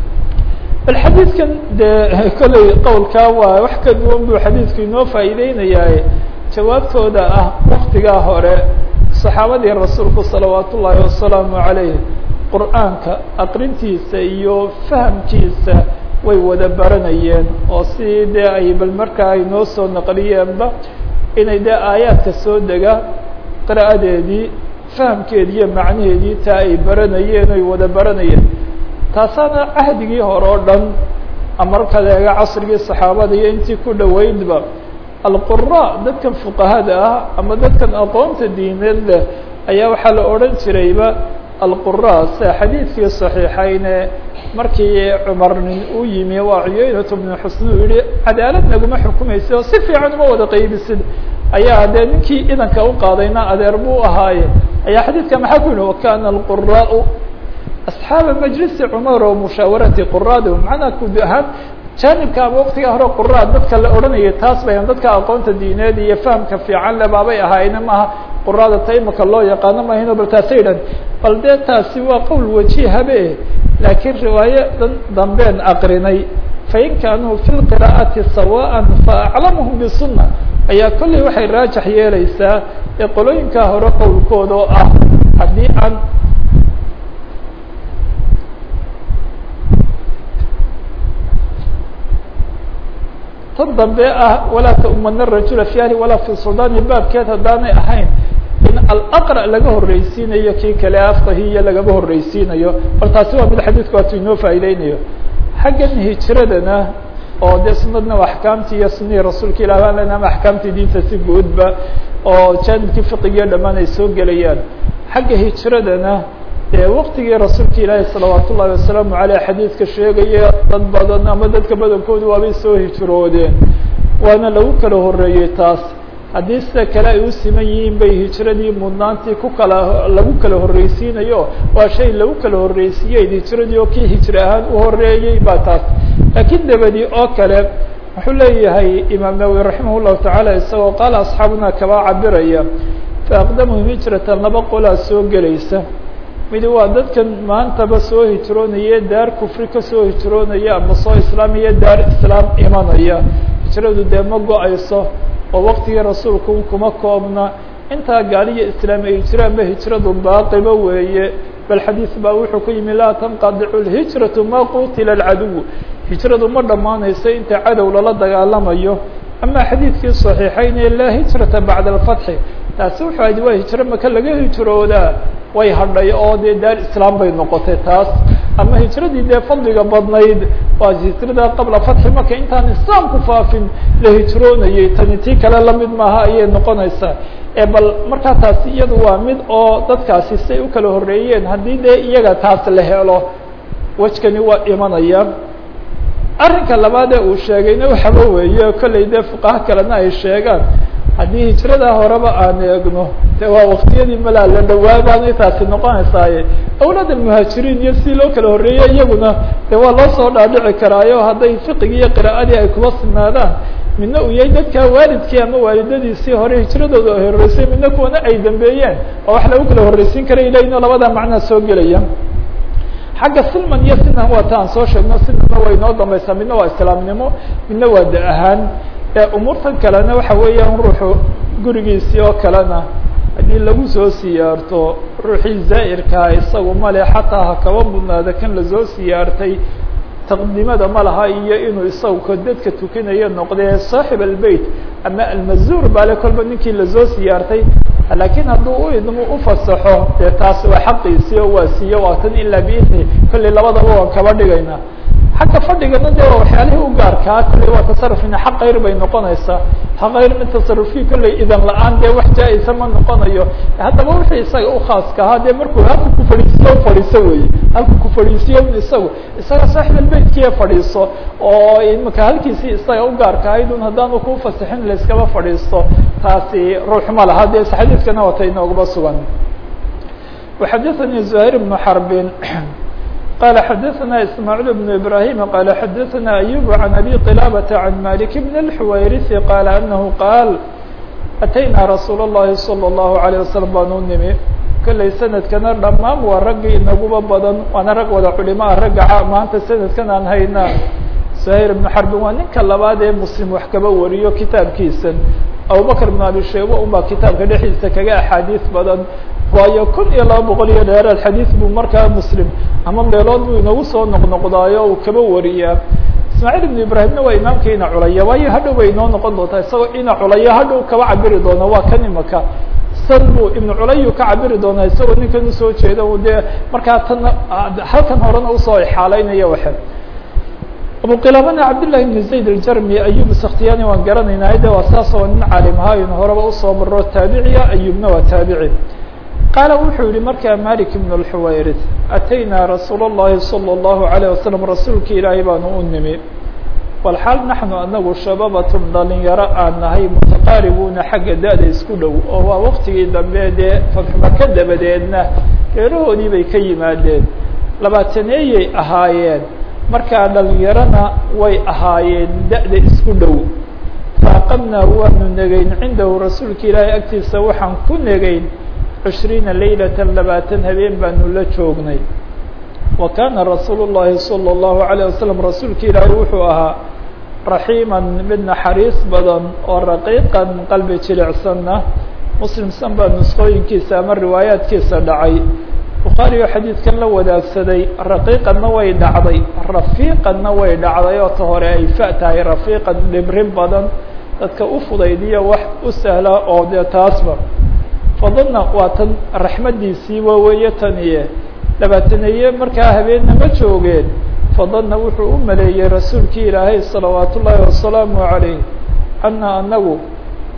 bal xadiidkan dee kolley qowlkaa waa wax ka duwan buu xadiidku inoo faa'iideynayaa jawaabtooda ah waktigaa hore saxaabadii rasuulku salawaat ullaahi wasalaamu calayh qur-aanka aqrintiisa iyo fahamkiisa way wada baranayeen oo si dee ay bal markaa ay noo soo naqliyeenba inay dee aayaadka soo dega qira'adeedii fahamkeedii iyo macnaheedii taa ay baranayeen oy wada baranayeen taasaana cahdigii hore oo dhan markaad eega casrigii saxaabada iyo intii ku dhoweydba alqura dadkan fuqahada ah ama dadkan aqoonta diineed leh ayaa waxaa la odhan jirayba alqura sida xadiidkii صaxiixayne markii cumar nin uu yimi waa cuyeynat bnu xusn uu yihi cadaalad naguma xukumaysid oo si fiican uma wada qaybisid ayaa dee ninkii idanka u qaadayna adeer buu ahaaye ayaa xadiidka maxaa ku yihi wakana alquraau asxaaba majlisi cumar oo mushaawarati quraadi macnaa guud ahaan jaanibka ama waktiga hore quraa dadka la odhanayay taas bayan dadka aqoonta diineed iyo fahamka fiican le baabay ahaayna maaha quraada ta imaka loo yaqaano mahayno bal taasay dhan bal dee taasi waa qowl wajihabe laakiin riwaayo dan dambeen aqrinay fain kaanuu fi lqira'ati sawaan faaclamuhum bisunna ayaa kolley waxay raajax yeelaysaa ee qolooyinkaa hore qowlkooda oo ah haddii aan tan dambe ah walaa taumana rajula fi ahli walaa fi suldani baabkeed haddaanay ahayn in alaqra laga horreysiinayo kii kale afqahiya lagama horreysiinayo bal taasi waa mid xadiidku waatu inoo faa'iideynayo xaggan hijiradana oo dee sunadna waa axkaamtii iyo sunihii rasuulka ilah baan lena ama axkaamtii diinta si guudba oo jaanibkii fiqigiyo dhammaan ay soo gelayaan xagga hijiradana dee waktigii rasuulka ilaahi salawaat ullahi wasalaamu aleyh xadiidka sheegaya dad badan ama dadka badankoodu waabay soo hijroodeen waana lagu kala horeeyey taas haddii sida kale ay u siman yihiin bay hijradii mudnaantii ku kala lagu kala horreysiinayo waa shay lagu kala horreysiiyey hijradii oo kii hijri ahaan u horeeyey baa taas laakiin dabadii oo kale wuxuu leeyahay imaam nawowi raximah llahu tacaala isagoo qaala asxaabuna kaba cabiraya faaqdamuhum hijratan laba qolaa soo gelaysa midi waa dadkan maantaba soo hijroonaya daar kufri kasoo hijroonaya ama soo islaamaya daar islaam imanaya hijradu dee ma go-ayso oo waktigii rasuulku kuma koobna intaa gaaliya islaam ay jiraanba hijradu baaqiba weeye bal xadiis baa wuxuu ku yimi laa tanqadicu lhijratu ma qutila alcaduw hijradu ma dhammaanayso inta cadow lala dagaalamayo ama xadiidkii صaxiixayn laa hijrata bacda alfatxi taasi wuxuu ahayd waa hijro maka laga hijroodaa way hadhay oo dee daar islaam bay noqotay taas ama hijradii dee fadliga badnayd waa hijrada qabla fatxi maka intaan islaamku faafin la hijroonayay tani tii kale lamid maaha ayay noqonaysaa e bal markaa taasi iyadu waa mid oo dadkaasi say u kala horeeyeen haddii dee iyaga taas la helo wejkani waa imanaya arrinka labaad ee uu sheegayna waxaba weeye kollay dee fuqaha kalena ay sheegaan haddii hijrada horeba aan eegno de waa waktiyadii malaa la dhawaa baanay taasi noqonaysaaye awlaad almuhaajiriin iyo si loo kala horreeyey iyaguna de waa loo soo dhaadhici karaayo hadday fiqigii iyo qira'adii ay kuba sugnaadaan midna uu yahay dadkaa waalidkii ama waalidadiisii hore hijradooda ay horreysay midna kuwana ay dambeeyeen oo wax lagu kala horreysiin kara ilayno labada macnaa soo gelaya xagga silman iyo sinan waa ta aan soo sheegno sinanna way inoo dambaysaa midna waa islaamnimo midna waa da ahaan umuurtan kalena waxa weeyaan ruuxu gurigiisii oo kalena haddii lagu soo siyaarto ruuxii zaa'irkaa isagu male xataa ha kaba mudnaada kan lasoo siyaartay taqdimada ma laha iyo inuu isagu ka dadka tukinayo noqdee saaxib albeyt ama almazuur baale kolba ninkii lasoo siyaartay laakiin hadduu u idmo ufasaxo dee taas waa xaqiisii oo waa siiye waa tan ilaa biidni kollay labadaba waan kaba dhigayna xagga fadhigana de waa waxyaalihii u gaarkaa kollay waa tasarufina xaq kayr bay noqonaysaa xaq kayr min tasarufkii kollay idan la-aan dee wax jaa-isa ma noqonayo haddaba wixii isaga u khaaska ahaa dee markuu halku ku fadhiisiyo u fadhiiso weye halku ku fadhiisiyo isagu isaga saaxib albaytkiiya fadhiiso oo imaka halkiisii isaga u gaarka ahayd un haddaanu ku fasixin layskaba fadhiisto taasi ruux ma laha dee xadiidkana wata inooguba sugan وxadaثnي زهير بن حرب قال xdثna إسماعيل بن إبراهيم قال xdثna أيوب عن أبي قلابة عن مالك بن الحويرث قال أنه قال أتynا رsuuل اللhi صلى الله عليه وسلم baan u nimi kollay sanadkana dhamaan waa raggii inaguba badan waana rag wada culimaa ragga maanta sanadkan aan hayna زهير بن حرب waa ninka labaad ee mslim wax kaba wariyo kitaabkiisan abubكر بن abi shayba unbaa kitaabka dhexdiisa kaga axaadiis badan waayo kun iyo laba boqol iyo dheeraad xadiis buu markaa muslim ama meelood buu inagu soo noqnoqdaayo uu kaba wariyaa ismaaciil ibnu ibraahimna waa imaamka ina culaya waayo hadhow bay inoo noqon doontaa isagoo ina culaya hadhow kaba cabiri doona waa kan imaka san buu ibnu culayu ka cabiri doonaa isagoo ninkan usoo jeeda dee markaa tan halkan horena usoo ixaaleynaya waxe abu qilaabana cabdالlahi بn zayd الjarmi ayub skhtiyani waan garanaynaa de waa saas oo nin caalim ahaa in horeba usoo maro taabiciya ayubna waa taabici qaala wuxuu yihi markaa malik ibn اlxuwayrid ataynaa rasuul الlahi salى الlahu عalيه wasalam rasuulki ilaahay baanu u nimi walxaal naxnu anagu shababatun dhalinyaro aan nahay mutaqaaribuuna xagga da-da isku dhow oo waa waktigii dambe dee fatxumaka dabadeedna reerahoodii bay ka yimaadeen labaataneeyay ahaayeen markaa dhalinyarona way ahaayeen da-da isku dhow faaqamnaa waanu negayn cindahu rasuulka ilaahay agtiisa waxaan ku negayn cishriina laylata labaatan habeen baanu la joognay wa kaana rasuulu llahi salى اllahu عalيه wasalam rasuulka ilaahay wuxuu ahaa raxiiman mid naxariis badan oo raqiiqan qalbi jilicsanna muslimsan baa nusqooyinkiisa ama riwaayaadkiisa dhacay bukhaari oo xadiidkan la wadaagsaday raqiiqanna way dhacday rafiiqanna way dhacday oo ta hore ay fa tahay rafiiqan dhibrin badan dadka u fudaydiya wax u sahla oo dee taasba fadana waa tan raxmadiisii waaweeye taniye labaataneeye markaa habeenna ma joogeen fadana wuxuu u maleeyey rasuulkii ilaahay salawaat ullaahi wasalaamu calayh ana anagu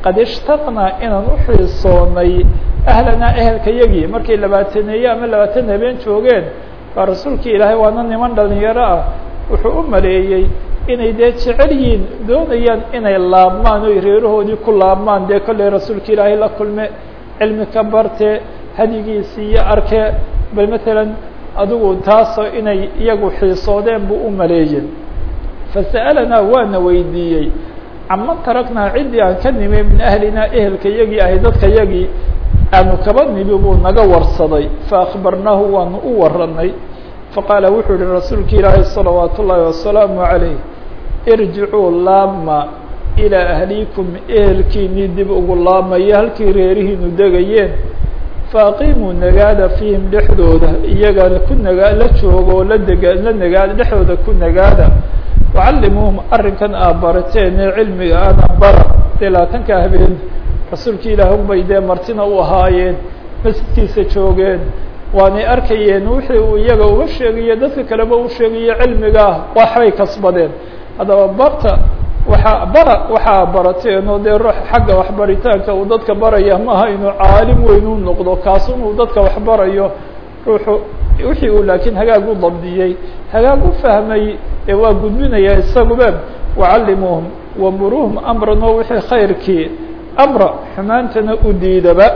qad ishtaqnaa inaan uxiisoonay ahlanaa ehelka yagii markay labaataneeye ama labaatan habeen joogeen baa rasuulkii ilaahay waana niman dhalinyaro ah wuxuu u maleeyey inay dee jecel yihiin doonayaan inay laabmaan oy reerahoodii ku laabmaan dee kollay rasuulka ilaahay la kulme cilmi ka barte hadigiisii iyo arke bal matalan adigu taasoo inay iyagu xiisoodeen buu u maleeyey fasa'alanaa waana weydiiyey caman taraknaa ciddii aan ka nimi min ahlinaa ehelka yagii ahay dadka yagii aanu kaba nimi buu naga warsaday faakbarnaahu waanu u waranay faqaala wuxuu yihi rasuulka ilaahay salawaat ullaahi wasalaamu calayh irjicuu laabma ilaa ahliikum ehelkiinii dib ugu laabmaya halkii reerihiinu degayeen faaqimuu nagaada fiihim dhexdooda iyagana ku nagaa la jooga oo la dega la nagaada dhexdooda ku nagaada wacallimuuhum arrinkan aa barateen ee cilmiga ana bara dee labaatanka habeen rasuulka ilaah unbay dee martina u ahaayeen masjidkiisa joogeen waanay arkayeen wixii uu iyaga uga sheegayo dadka kaleba u sheegayo cilmigaah waxbay kasbadeen haddaba barta waxaa bara waxaa barateen oo dee ruux xagga waxbaritaanka uu dadka baraya maaha inuu caalim weyn u noqdo kaasun uu dadka waxbarayo ruuxu wixii uu laakiin hagaag u dabdiyey hagaag u fahmay ee waa gudbinaya isaguba wacallimuuhum wamuruuhum amran oo wixii khayrkii amra xumaantana u diidaba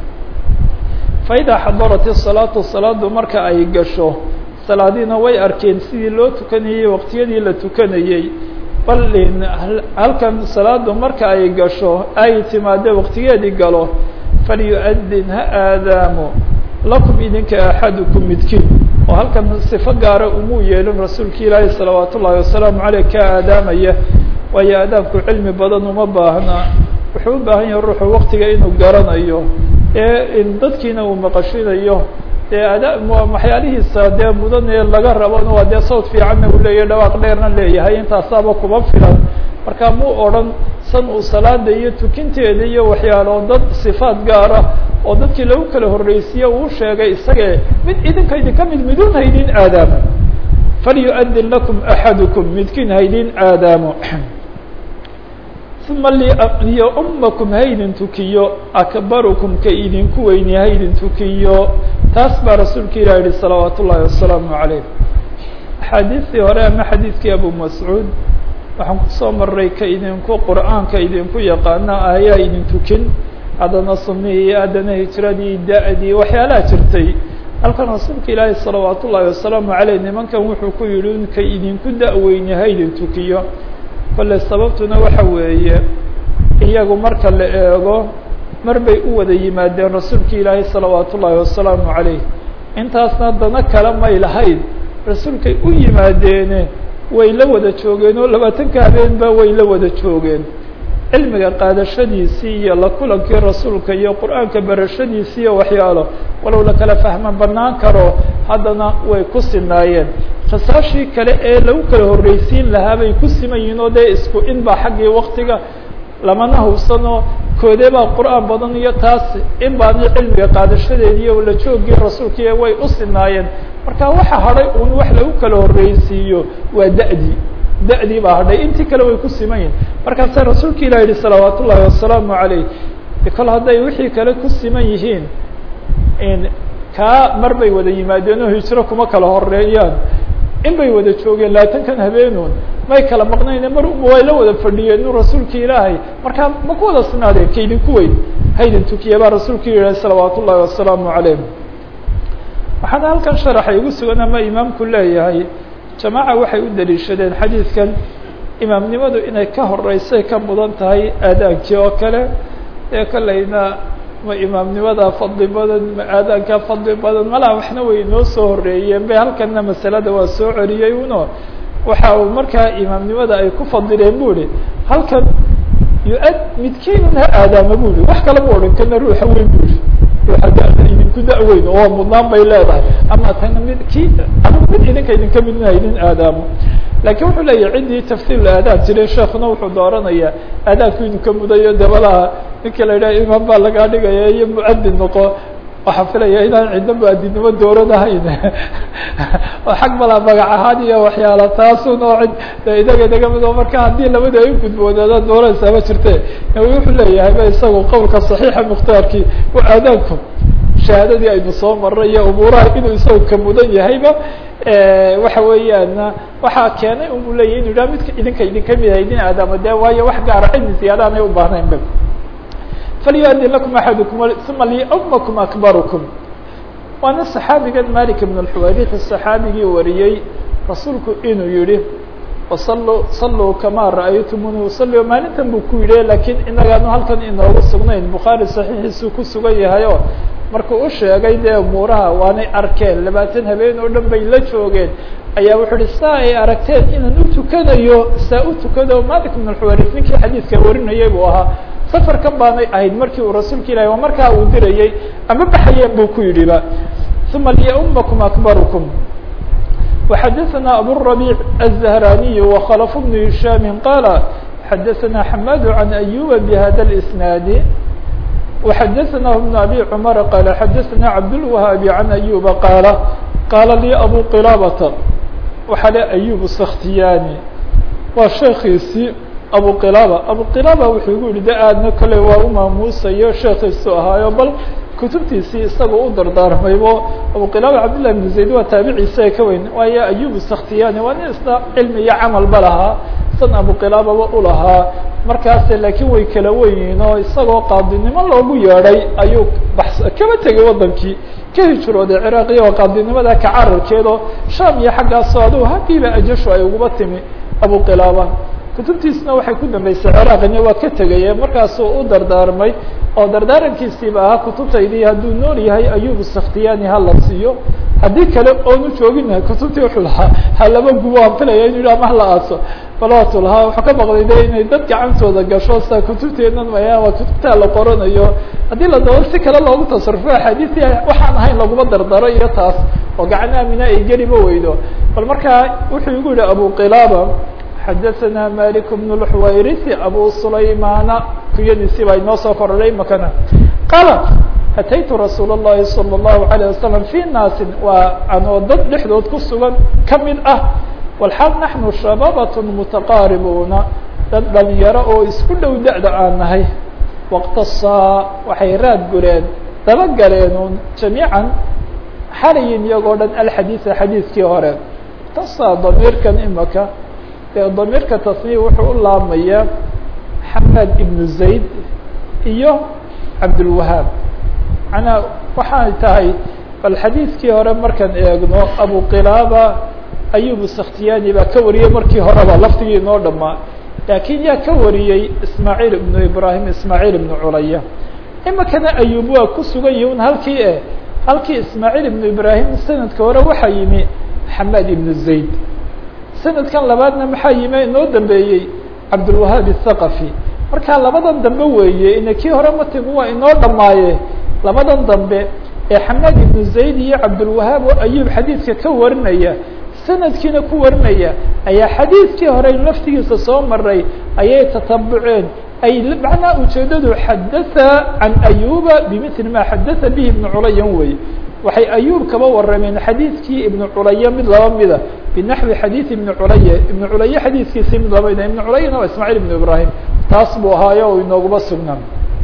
faidaa xadarat isalaatu salaadu marka ay gasho salaadiina way arkeen sidii loo tukanayey waqtiyadii la tukanayey bal halkan salaadu marka ay gasho ay timaade waqtigeedii galo falyu-adin ha aadaamo lakum idinka axadukum midkiin oo halkan sifo gaara umuu yeelin rasuulka ilaahi salawaat ullaahi wasalaamu caleyh ka aadaamaya waayo aadaabku cilmi badan uma baahna wuxuu u baahan yahay ruuxu waqtiga inuu garanayo ee dadkiina uu maqashinayo dee ada waxyaalihiisa dee mudan ee laga rabona waa dee sawt fiicanna uu leeyahay dhawaaq dheerna leeyahay intaasaaba kuma filan marka muu odhan san uu salaada iyo tukinteeda iyo waxyaalo dad sifaat gaara oo dadkii lagu kala horreysiye uu sheegay isagee mid idinka idinka mid midun haydin aadaamo falyu-adin lakum axadukum midkiin haydin aadaamo uma liyumakum haydin tukiyo akbarukum ka idinku weyni haydin tukiyo taas baa rasuulka ilah yihi salawaat ullaahi wasalaamu calayh axaadiistii hore ama xadiidkii abu mascuud waxaan kusoo maray ka idinku qur'aanka idinku yaqaana ayaa idin tukin haddana sunihii haddana hijradii da-dii waxyaalaha jirtay halkan rasuulka ilaahi salawaat ullaahi wasalaamu caleyh nimankan wuxuu ku yihi in ka idinku da-weyni haydin tukiyo kolle sababtuna waxa weeye iyagu marka la eego mar bay u wada yimaadeen rasuulka ilaahi salawaat ullaahi wasalaamu calayh intaasna dana kale may lahayd rasuulkay u yimaadeene way la wada joogeen oo labaatanka habeenba way la wada joogeen cilmiga qaadashadiisii iyo la kulankii rasuulka iyo qur-aanka barashadiisii iyo waxyaalo walow la kala fahma banaan karo haddana way ku sinaayeen khasaashii kale ee lagu kala horreysiin lahaa bay ku siman yihiin oo dee isku in baa xaggii waktiga lamana hubsano koodee baa qur-aan badan iyo taas in baani cilmiga qaadashadeediiyo la joogii rasuulkii way u sinaayeen marka waxa hadhay un wax lagu kala horreysiiyo waa da-dii da-dii baa hadhay intii kale way ku siman yihin markaasa rasuulka ilah yihi salawaat ullaahi wasalaamu calayh kol hadday wixii kale ku siman yihiin kaa mar bay wada yimaadeen oo hijro kuma kala horeeyaan in bay wada joogeen labaatankan habeenun may kala maqnayne mar way la wada fadhiyeen nu rasuulka ilaahay markaa ma ku wada sinaadeen ka idinku weyn haydin tukiya baa rasuulka yihi salawaat ullaahi wasalaamu calayh waxaana halkan sharaxa igu sugan ama imaamku leeyahay jamaaca waxay u daliishadeen xadiidkan imaamnimadu inay ka horeysay ka mudan tahay aadaankii oo kale ee kolleyna ma imaamnimada fadli badan ma aadaanka fadli badan malaha waxna way inoo soo horeeyeen be halkanna masalada waa soo celiyey uno waxa uu markaa imaamnimada ay ku fadileen bu ihi halkan yu-ad midkiinun ha aadaama bu ihi wax kala ma odhan kana ruuxa weyn bu ihi ruuxa da- idinku da-weyn oo mudnaan bay leedahay ama tana mid ki ama mid idinka idinka midna idin aadaamo lakin wuxuu leeyahy ciddii tafsiil aadaan jiray sheekuna wuxuu dooranayaa aadaanku idinka mudayo dabalaha ninka la yidhaha imaam baa lagaa dhigaya iyo mucadin noqo waxaan filaya inaan cidno muadinimo dooradahayn oo xag malaa magac ahaan iyo waxyaala taasun oo cid inaga inaga mid marka haddii labada ay gudboodaadaan dooraysaa ma jirte wuxuu leeyahay ba isagu qowlka صaxiixa mukhtaarkii aadaanku shahaadadii aynu soo maray iyo umuuraha inuu isagu ka mudan yahayba waxa weeyaan waxaa keenay u leyahy inu yidhaha midka idinka idinka mid ah idin aadaamo de waayo wax gaara cidni ziyaada aanay u baahnayn ba falyuadin lakum axadukum uma liumakum akbarukum waana saxaabigan malik ibn اlxuwayrith saxaabigii wariyey rasuulku inuu yihi wasaluu saluu kamaa ra'aytumuni usalli maalintan buu ku yidhi lakiin inagaanu halkan inoogu sugnayn bukhaari saxiixiisuu ku sugan yahay oo markuu u sheegay dee umuuraha waanay arkeen labaatan habeen oo dhan bay la joogeen ayaa wuxuu uhi saa ay aragteen inaan u tukanayo saa u tukado malik ibn alxuwaris ninkii xadiidka warinayay buu ahaa safarkan baanay ahayd markii uu rasuulka ilahi waa markaa uu dirayey ama baxayeen buu ku yidhi ba uma liumakum akbarukum وxadثna abالربيع الزهراني وخلف بن هiشام qال xadثna حmاد عن أيوب بhda الإسناaد وxadثna بن أbي cمر qال xadثna عبدالوهاaب عن أيوب qاaل qاala lي أbو qلابة waxa le أيوب سkhtiyاni waa sheekiisii أbو qلابة أbو qلابة wuxuu igu yihi de aadna kale waa umaamuusayo sheekiisu ahaayo bal kutubtiisii isagoo u dardaarmaybo abuqilaaba cabdillah ibn zayd waa taabiciisa ka weyn waayo ayub sakhtiyani waa nin isna cilmi iyo camalba lahaa san abuqilaababa ulahaa markaase laakiin way kala wenyihiin oo isagoo qaadinimo loogu yeedhay ayuu bas kaba tegay wadankii ka hijrooday ciraaqiya oo qaadinimada ka cararkeedoo sham iyo xaggaasoo adigu hakiiba ajashu ay uguba timi abuqilaaba kutubtiisna waxay ku dambeysay ciraaqina waa ka tegaye markaasuu u dardaarmay oo dardaarankiisiiba ahaa kutubtaydii hadduu nool yahay ayub sakhtiyani hala siiyo haddii kale oonu joogina kutubtii wuxuu lahaa halaba gubo aan filaya inu yidhi ama hala aaso balatu lahaa wuxuu ka baqday de inay dad gacantooda gasho sa kutubteenan maya waa kutubtaa la qoranayo haddii la doodo si kale loogu tasarufo axaadiistii waxaan ahayn laguma dardaro iyo taas oo gacan aamina ay geliba weydo bal markaa wuxuu igu yihi abu qilaaba xadaثna malik بن الxwayrisi abu sulaymana kuyadiisii baa inoo soo kordhay makana qaala ataytu rasuul الlahi salى الlahu عalيه wasalam fi naasin waa anoo dad dhexdood ku sugan kamid ah walxaal naxnu shababat mutaqaaribuuna dad dhalinyaro oo isku dhow da-da aan nahay waqtasaa waxay raad gureen daba galeen jamiican xalayin iyagoo dhan alxadiiثa xadiiskii hore tasaa damiirkan imaka damiirka tasniif wuxuu u laabmayaa xamed ibnu zayd iyo cabdulwahaab manaa waxay tahay bal xadiidkii hore markaan eegno abu qilaaba ayub sakhtiyani baa ka wariyey markii horeba laftigii inoo dhamaa laakiin yaa ka wariyey ismaaciil ibnu ibrahim ismaaciil ibnu culaya imikana ayub waa ku sugan yihin halkii e halkii ismaaciil ibnu ibrahim sanadka hore waxaa yimi xamed ibnu zayd sanadkan labaadna maxaa yimi inoo dambeeyey cabdulwahaab الthaqafi marka labadan dambe weeye ina kii hore matigu waa inoo dhamaaye labadan dambe ee xamaad ibnu zayd iyo cabdulwahaab oo ayub xadiidka ka warinaya sanadkiina ku warinaya ayaa xadiidkii hore laftigiisa soo maray ayay tatabuceen ay macnaa ujeedadu xadatha can ayuba bimili ma xadatha bihi ibnu culayan wey waxay ayub kaba warameen xadiidkii ibnu culaya mid laba mida binaxwi xadiid ibni culaya ibnu culaya xadiidkiisii mid laba mida ibnu culayana waa ismaaciil ibnu ibrahim taas buu ahaayo o inooguma sugnaa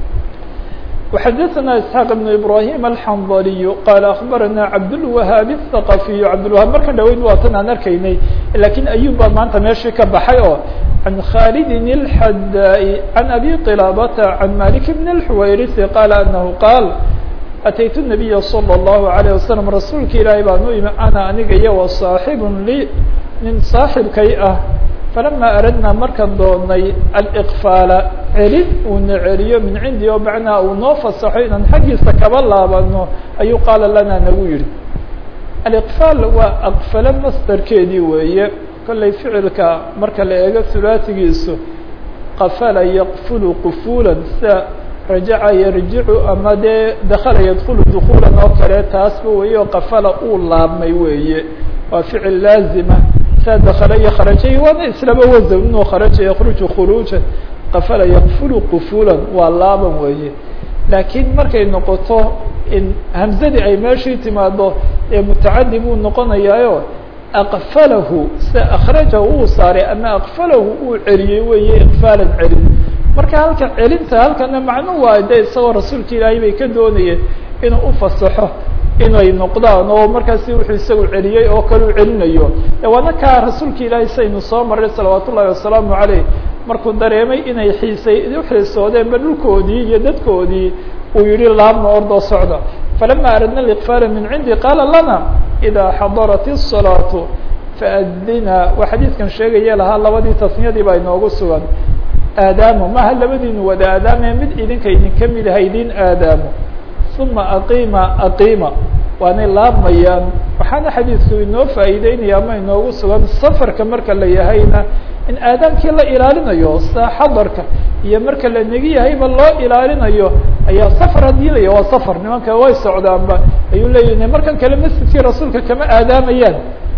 وxadثna isحاq بن ibrahim alxandaliy qaala akbarana cabdالwahaab الthaqafiy cabdالwahaab markan dhaweyd waatan aan arkaynay lakiin ayub baa maanta meeshii ka baxay oo can khalidin الxadaa can abi qilaabata can malik bn الxuwayrisi qaala anahu qaal ataytu الnabiya slى الlahu عalيه wasalam rasuulka ilaahay baan u imi ana aniga iyo wa saaxib li nin saaxibkay ah falama aradnaa markaan doonay aliqfaala celin uuna celiyo min cindi o macnaa uu noo fasaxo inaan xaggiisa kaba laabano ayuu qaala lana nagu yihi aliqfaal waa aqfalo masdarkeedii weeye kollay ficilka marka la eego hulaatigiisu qafala yaqfulu qufulan sida rajaca yarjicu ama dee dakala yadkulu dukuulan oo kale taasba weeye oo qafala uu laabmay weeye waa ficil laazima saa dakala iyo kharajay waana islaba wasan inuu kharaja yakruju khuruujan qafala yakfulu qufulan waa laaban weeye laakiin markay noqoto in hamzadii ay meeshii timaado ee mutacadi buu noqonayaayo aqfalahu se akrajahu uu saaray ama aqfalahu uu celiyey weeye iqfaalan celin marka halka celinta halkana macnu waa de isagoo rasuulka ilaahay bay ka doonayeen inuu ufasaxo inay noqdaan oo markaasi wuxuu isagu celiyey oo kale u celinayo waana kaa rasuulka ilaahay saynu soo maray salawaat ullahi wasalaamu caleyh markuu dareemay inay xiisay uxiisoodeenba dhulkoodii iyo dadkoodii uu yihi laabna ordoo socda falama aradna liqfaala min cindi qaala lana idaa xadarat الصalaatu faadina waa xadiidkan sheegaya lahaa labadii tasniyadii baa inoogu sugan aadaamo maha labadiinu wada aadaame mid idinka idinka mid aha idin aadaamo uma aqiima aqiima waanay laabmayaan waxaana xadiidku inoo faa'iideynaya ama inoogu sugan safarka marka la yahayna in aadaamkii la ilaalinayo sa xadarka iyo marka la negi yahayba loo ilaalinayo ayaa safar haddii laya waa safar nimanka way socdaanba ayuu leeyahy markan kale masjidkii rasuulka kama aadaamayaan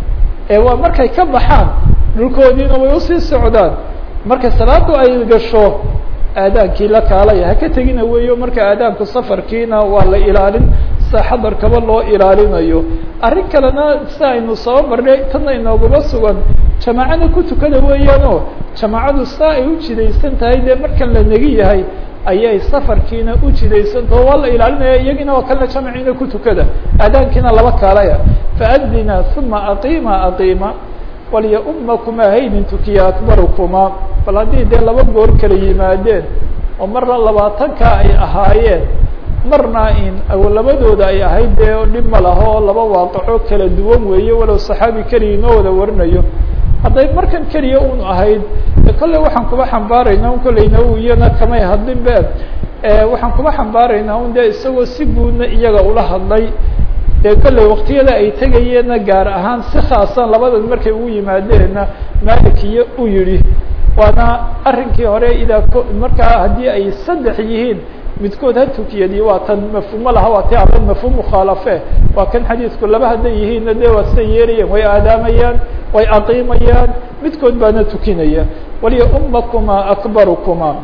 ee waa markay ka baxaan dhulkoodiina way usii socdaan marka salaadu ay gasho aadaankii la kaalaya haka tegina weeyo marka aadaanku safarkiina waa la ilaalin sa xadarkaba loo ilaalinayo arrin kalena si aynu soo marnay tana inooguma sugan jamaacada ku tukada weeyaanoo jamaacadu saa ay u jidaysan tahay dee markan la negi yahay ayay safarkiina u jidaysantaho waa la ilaalinaya iyagiina oo kalena jamaciina ku tukada aadaankiina laba kaalaya faadina uma aqiima aqiima walyaumakuma haydin tukiya akbarukuma bal haddii dee laba goor kala yimaadeen oo marna labaatanka ay ahaayeen marna in labadooda ay ahayd dee dhib ma laho laba waaqaco kala duwan weeye walow saxaabi keliya inoo wada warinayo hadday markan keliya un ahayd kolley waxaan kuba xambaaraynaa un kolleyna iyana kamay hadlin be waxaan kuba xambaaraynaa un dee isagoo si guudna iyaga ula hadlay dee kolley waktiyada ay tegayeenna gaar ahaan si khaasan labadan markay ugu yimaadeenna malikiyo u yidhi waana arrinkii hore idaa markaa haddii ay saddex yihiin midkood ha tukiyadi waa tan mafhuumo laha waa ti ama mafhuum mukhaalafe waa kan xadiidku laba hadday yihiinna de waa siday yeelayeen way aadaamayaan way aqiimayaan midkood baana tukinaya waliyaumakuma akbarukuma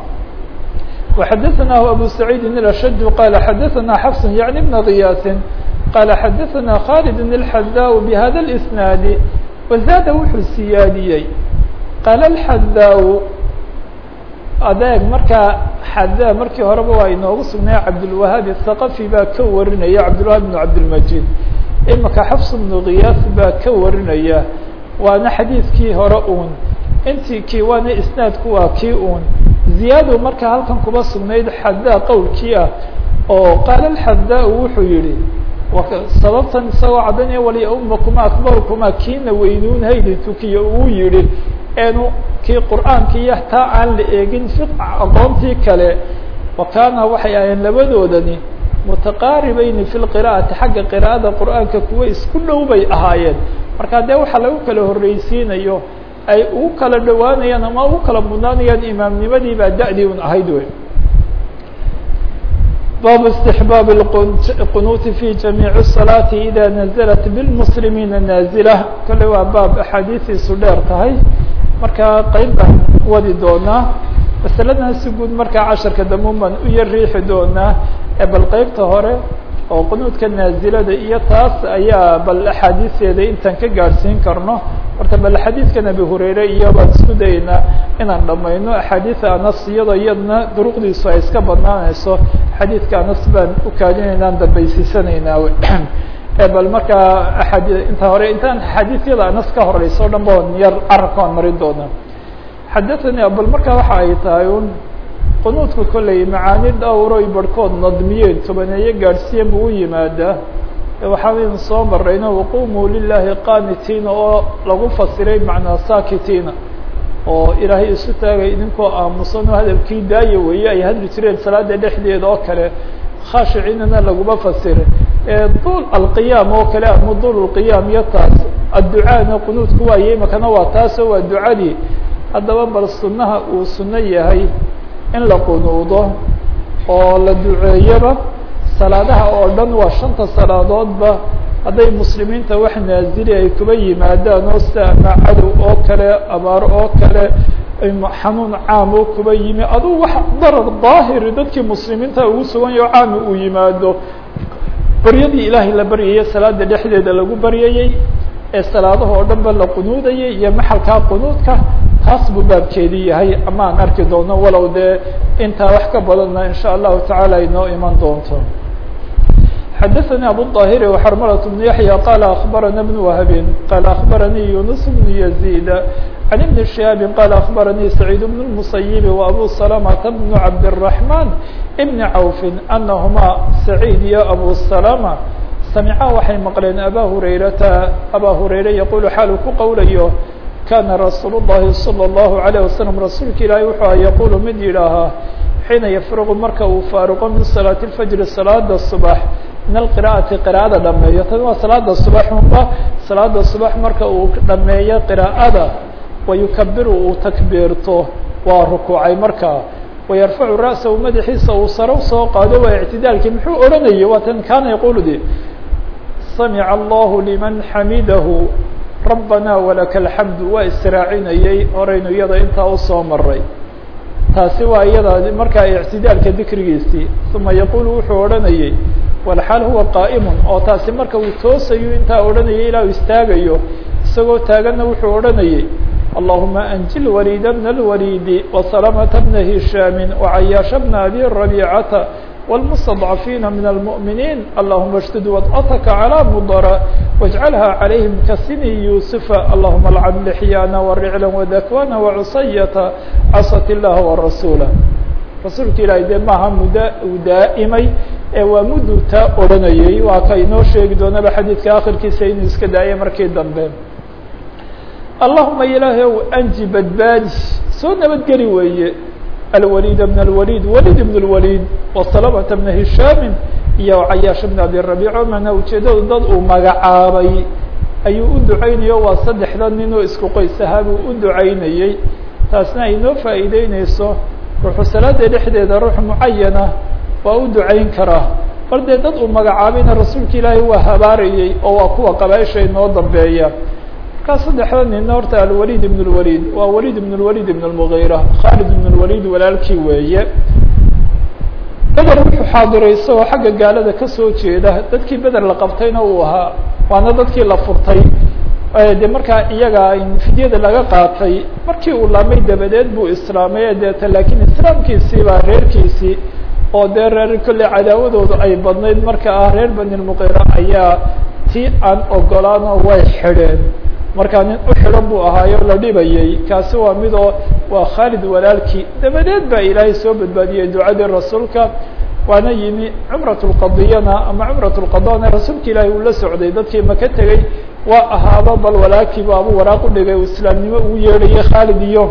وxadaثnaه abu سacيidi الأshج qala xadaثna xفs yaعnي بn غiyاasi qala xadaثna khالد الxadاء bhada الإsناad وزاada wuxuu siyaadiyey qaala الxadاء adeeg markaa xada markii horeba waa inoogu sugnay cabdالوahaaب الثaqفي baa ka warinaya cabdالوahab بن cabdالmجيد imaka xفs بن غiyaas baa ka warinaya waana xadiidkii hore un intii kii waana isnaadku waa kii un ziyaado markaa halkan kuba sugnayd xadaa qowlkii ah oo qaala الxadaa wuxuu yihi sababtan isagoo caddaynaya waliyaumakuma akbarukuma kiina weynuun haydi tukiya uu yihi eenu kii qur'aanka iyo taa aan la eegin fiq aqoontii kale wa kaana waxay ahayeen labadoodani mutaqaaribayni fi lqira'ati xagga qira'ada qur'aanka kuwa isku dhow bay ahaayeen marka dee waxaa lagu kala horreysiinayo ay ugu kala dhowaanayaan ama ugu kala mudnaanayaan imaamnimadii baa da'dii un ahayd wey bab استحbاb الqنuuti في جamيiع الصلاaة إda نزلت بالمسلimiina ناaزلة kale waa baab أxaadiiثiisu dheer tahay markaa qeyb baan wadi doonaa masaladan si guud markaa casharka dambe baan u yar riixi doonaa ee bal qeybta hore oo qunuudka naazilada iyo taas ayaa bal axaadiisteeda intaan ka gaadhsiin karno horta bal xadiidkan abi hurayre iyo baan isku dayeynaa inaan dhamayno axaadiida anas iyadoo iyadna duruqdiisu ay iska badnaanayso xadiidka anas baan u kaadinaynaan dambaysiisanaynaa bal markaa aadi inta hore intaan xadiisyada anas ka horeyso o dhan ba yar carabka aan marin doona xadathani bal markaa waxa ay tahay un qunuudka kolley macaani dhowroy barhkood nadmiyeen tobaneeye gaadhsiiyan buu u yimaadaa waxaan soo marayno waqumuu lilahi qaanitiina oo lagu fasiray macnaa saakitiina oo ilaahay isu taagay idinkoo aamusan oo hadalkii daaya weeye ay hadli jireen salaada dhexdeeda oo kale khaashiciinana laguma fasiray dul alqiyaam oo kale ama dul lqiyaam iyo taas adducaana qunuudku waaye imakana waa taasoo waa ducadii haddaba bal sunnaha uu sunno yahay in la qunuudo oo la duceeyaba salaadaha oo dhan waa shanta salaadoodba hadday muslimiinta wax naazili ay kuba yimaadaan oo sida ama cadow oo kale abaaro oo kale xanuun caam oo kuba yimi aduu wax darar daahiri dadkii muslimiinta ugu sugan yaho caami uu yimaado baryadii ilaahay la baryayey salaada dhexdeeda lagu baryayey ee salaadaha oo dhan ba la qunuudayay iyo maxalkaa qunuudka taas buu baabkeedii yahay ama aan arki doono walow dee intaa wax ka badanna in sha allahu tacaala inoo iman doonto xadaثnي abu الطاhir وxrmlة بن yaحyى qال أخbarana بن وhb qال أخbarnي يuنس بن يزيد عن بن شهاaب qال أخbarnي سعيد بن المسيب وأbو سلمة بن عبد الرحمن بن عوف أنهma سعيد iyo أbو سلمة سمعا waxay mqleen abا هريرةa abا هريرة يقول xaal ku qowlayo kana رasuuل الlahi صلى الله عليه وسلم rasuulka ilahi wuxuu yqul mid yidhaahaa xiina yfrغ marka uu faaruqo min صلاaة الفجر salaada صبح min alqira'ati qira'ada dhameeyo tan waa salaada subax unba salaada subax marka uu dhameeyo qira'ada wayukabiru uu takbiirto waa rukuucay markaa wayarfacu ra'sahu madaxiisa uu sare usoo qaado waa ictidaalkii muxuu odhanayay waa tan kaana yaqulu de samica allahu liman xamidahu rabbana walaka alxamdu waa israacinayay horaynu iyada intaa usoo maray taasi waa iyada markaa ictidaalka dikrigiisii uma yaqulu wuxuu odhanayay walxaal huwa qaa'imun oo taasi marka uu toosayo intaa odhanayay ilaa uu istaagayo isagoo taaganna wuxuu odhanayay allahuma anjil waliida bna alwaliidi wasalamata bna hishaami wacayaasha bna abi rabiicata wاlmustadcafiina min almu'miniin allahuma اshdud wad'ataka calى mudara wاjcalha calayhim kasini yuusufa allahuma alcan lixyaana waricla wadakwana wacusayata casat illaha warasuula rasuulka ilaahay dee maaha muddo uu daa'imay ee waa muddu taa odhanayay waa ka inoo sheegi doonaba xadiidka akhirkiisa inuu iska daayay markii dambe allahuma ilaahay ow anji badbaadi soo nabadgeli weeye alwaliid bn alwaliid walid bn اlwaliid wasalamata bna hishaamin iyo cayaash bn abi rabiico mana ujeedadu dad uu magacaabay ayuu u ducaynayo waa saddexda nin oo isku qoys ahaa buu u ducaynayey taasna ay noo faa'iideyneyso ruuxu salaada dhexdeeda ruux mucayana waa u ducayn karaa bal dee dad uu magacaabayna rasuulka ilaahay waa habaarayey oo waa kuwa qabaaisha inoo dambeeya markaa saddexda nina horta alwalid ibn اlwalid waa walid ibn اlwalid ibn اlmugiira khalid ibn اlwalid walaalkii weeye beder wuxuu xaadiray isagoo xagga gaalada kasoo jeeda dadkii beder la qabtayna uu ahaa waana dadkii la furtay de markaa iyaga fidyada laga qaatay markii uu laamay dabadeed buu islaamay deeta laakiin islaamkiisii baa reerkiisii oo dee reer kolley cadaawadoodu ay badnayd marka ah reer bani lmuqira ayaa tii aan ogolaano way xidheen markaa nin u xidhan buu ahaayo la dhibayay kaasi waa midoo waa khaalid walaalkii dabadeed baa ilaahay soo badbaadiyey ducadii rasuulka waana yimi cumrat lqadiyana ama cumrat lqadana rasuulka ilaahay uu la socday dadkii maka tegey waa ahaaba bal walaalkiiba abu waraaq u dhigay uu islaamnimo ugu yeedhayay khaalid iyo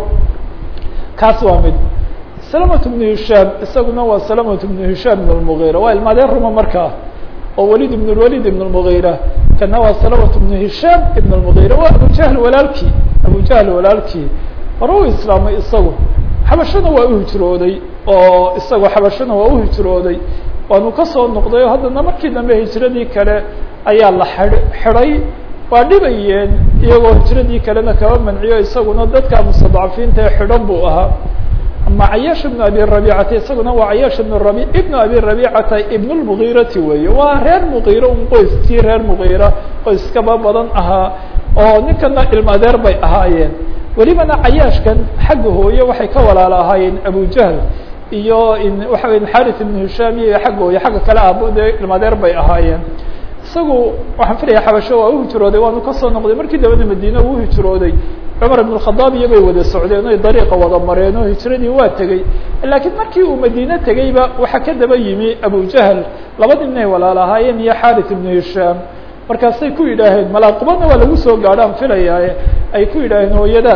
kaas waa mid salamat bnu hishaam isaguna waa salamat bnu hishaam ibn lmugiira waa ilmaadeen ruma markaa oo walid ibn lwalid ibn lmugiira kana waa salamat bnu hishaam ibn lmugiira waa abujahl walaalkii abujahl walaalkii hore u islaamay isagu xabashana waa uhijrooday oo isagoo xabashana waa uhijrooday waanu kasoo noqday oo haddana markii dambe hijradii kale ayaa la xidh xidhay waa dhibayeen iyagoo hijradii kalena kaba manciyo isaguna dadka mustadcafiinta ee xidhan buu ahaa ama cayaash ibnu abi rabiicata isaguna waa cayaash ibn rabi ibnu abi rabiicata ibn lmugiirati weeye waa reer mugiira un qoyskii reer mugiira qoyskaba badan ahaa oo ninkana ilma adeer bay ahaayeen welibana cayaashkan xagga hooye waxay ka walaalo ahaayeen abujahl iyo waxa weya xarith ibnu hishaam iyo xagga hooye xagga kale aabo dee ilma adeer bay ahaayeen isagu waxaan filaya xabasho waa uhijrooday waanu kasoo noqday markii dambana madiine uu uhijrooday cumar ibn khadaab iyo bay wada socdeen oy dariiqa wada mareen oo hijradii waa tegey laakiin markii uu madiine tegeyba waxaa ka daba yimi abujahl laba ninay walaal ahaayeen iyo xarith ibnu hishaam markaasay ku yidhaaheen malaaqubadna waa lagu soo gaadhaan filayaaye ay ku yidhaaheen hooyada